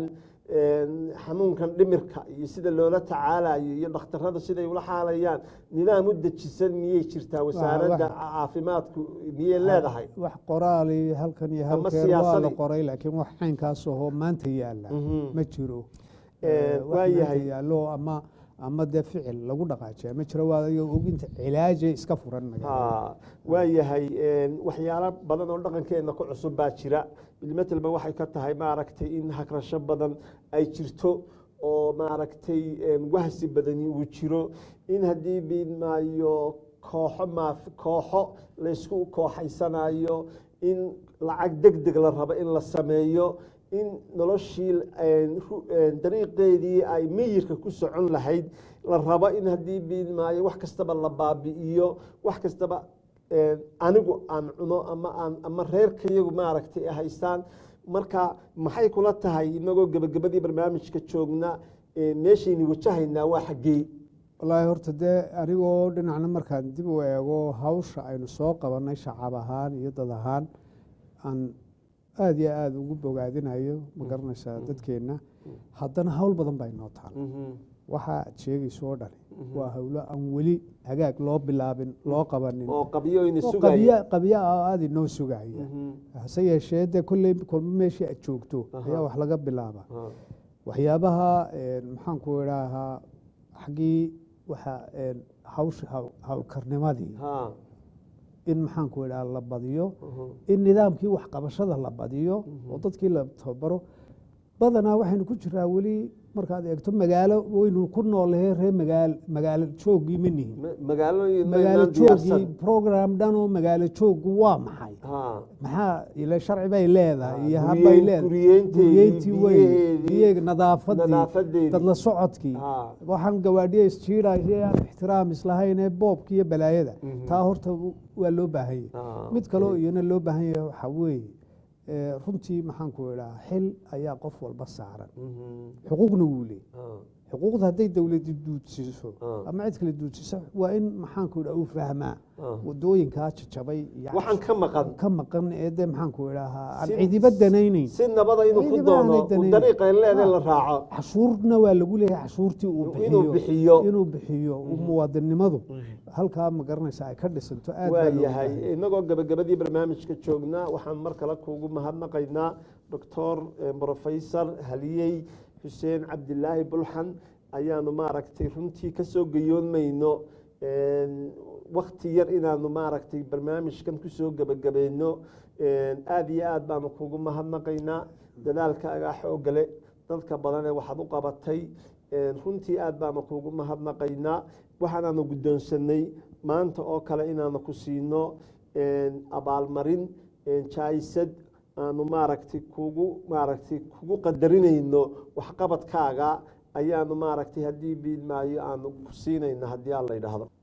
xanuunkan dhimirka iyo sida loola tacaalayo iyo dhakhtarada siday ula xaalayaan nidaam u dejisan miyay jirtaa wasaaradda caafimaadku miyay leedahay wax qoraali halkan iyo halkeen waa la qoray laakiin wax caynkaas ahoo maanta yaala ma jiro waayahay yaalo ama ama dee ficil lagu dhaqaajiya ma jiro waa oginta cilaaje iska furan waayahay waxyaalo badan oo dhaqankeena ku cusub baa jira bilmetelba waxay ka tahay maaragtay in hagrasho badan ay jirto oo maaragtay wahsi badani uu jiro in haddii biidmaayo kooxo maaf kooxo laysku kooxaysanayo in lacag deg deg la rabo in la sameeyo in noloshii dariiqeedii ay miyirka ku socon lahayd la rabo in haddii biidmaayo wax kastaba la baabi'iyo wax kastaba anigu aan cuno ama aan ama reerkayagu maaragtay haystaan marka maxay kula tahay inagoo gebagabadii barnaamijka joogna meeshayni wajahaynaa waa xaggee wallaahi horta dee anigoo dhinacna markaan dib u eego hawsha aynu soo qabanay shacab ahaan iyo dad ahaan aan aada iyo aada ugu bogaadinayo ma garanaysaa dadkeenna haddana hawl badan baa inoo taal waxa aad sheegayso oo dhani waa howlo aan weli hagaag loo bilaabin loo qabanin oo qabyoyna oo sugaya qabya qabya ah oo aada inoo sugaya hase yeeshee dee kolley kolba meeshii aad joogto ayaa wax laga bilaaba Ha, waxyaabaha een, maxaan ku idhaahaa xaggii waxa een, hawsha haw- hawlkarnimadii ha, in maxaan ku idhaha la badiyo mhm, in nidaamkii waxqabashada la badiyo oo dadkii la tababaro badanaa waxaynu ku jiraa weli markaad eegto magaalo waynu ku noolahay ree magaal magaalo joogii ma nihin ma- magaalooyin magaalo maynaan diyaarsan. joogii program dhan oo magaalo joogu waa maxay Ha, maxaa ila sharci bay leedahay Ah, iyo guryeyn- habbay leedahay guryeynteedii, guryeyntii wey biyaheedii, iyaga nadaafadii nadaafadeedii. dad la socodkii Ha. waxaan gawaadhiya isjiidhaya aan ixtiraam islahayn ee boobka iyo balaayada taa horta waa loo baahan yahay Ah, mid kaleo iyana loo baahan yahay waxaa weeye ee, runtii maxaan ku idhaha xil ayaa qof walba saaran mhm, xuquuqna wuu leeyay ha, xuquuqda hadday dowladdu duudsiiso Ah. ama cid kale duudsiiso waa in maxaan ku idhaha uu fahmaa Ah. wadooyinkaa jajabay iyo waxaan ka maqan ka maqan ee dee maxaan ku idhahaa aan Si- cidiba danaynayn si nabada inuu ku Ciidamada doono aanay uu danayn. dariiqa leedahay la raaco cashuurna waa lagu leeyahay cashuurtii uu Inuu bixiyo bixiyo. inuu bixiyo muwaadinimadu halkaa ma garanaysa ay ka dhisanto aad baa waa looga yahay baahan yahay. inagoo gabagabadii barnaamijka joognaa waxaan mar kale kuugu mahadnaqaynaa doctor professor haliyey xuseen cabdilaahi bulxan ayaanu maaragtay runtii kasoo gayoonmayno wakti yar inaanu maaragtay barnaamijkan kusoo gebagabayno aada iyo aad baanu kugu mahadnaqaynaa dadaalkaagaa xoogale dadka badanee waxaad u qabatay runtii aad baanu kugu mahadnaqaynaa waxaanaanu guddoonsanay maanta oo kale inaanu ku siino abaalmarin jaisad aanu maaragtay kugu maaragtay kugu qadarinayno waxqabadkaaga ayaanu maaragtay haddii biilmaayo aanu ku siinayno haddii aan la yidhaahdo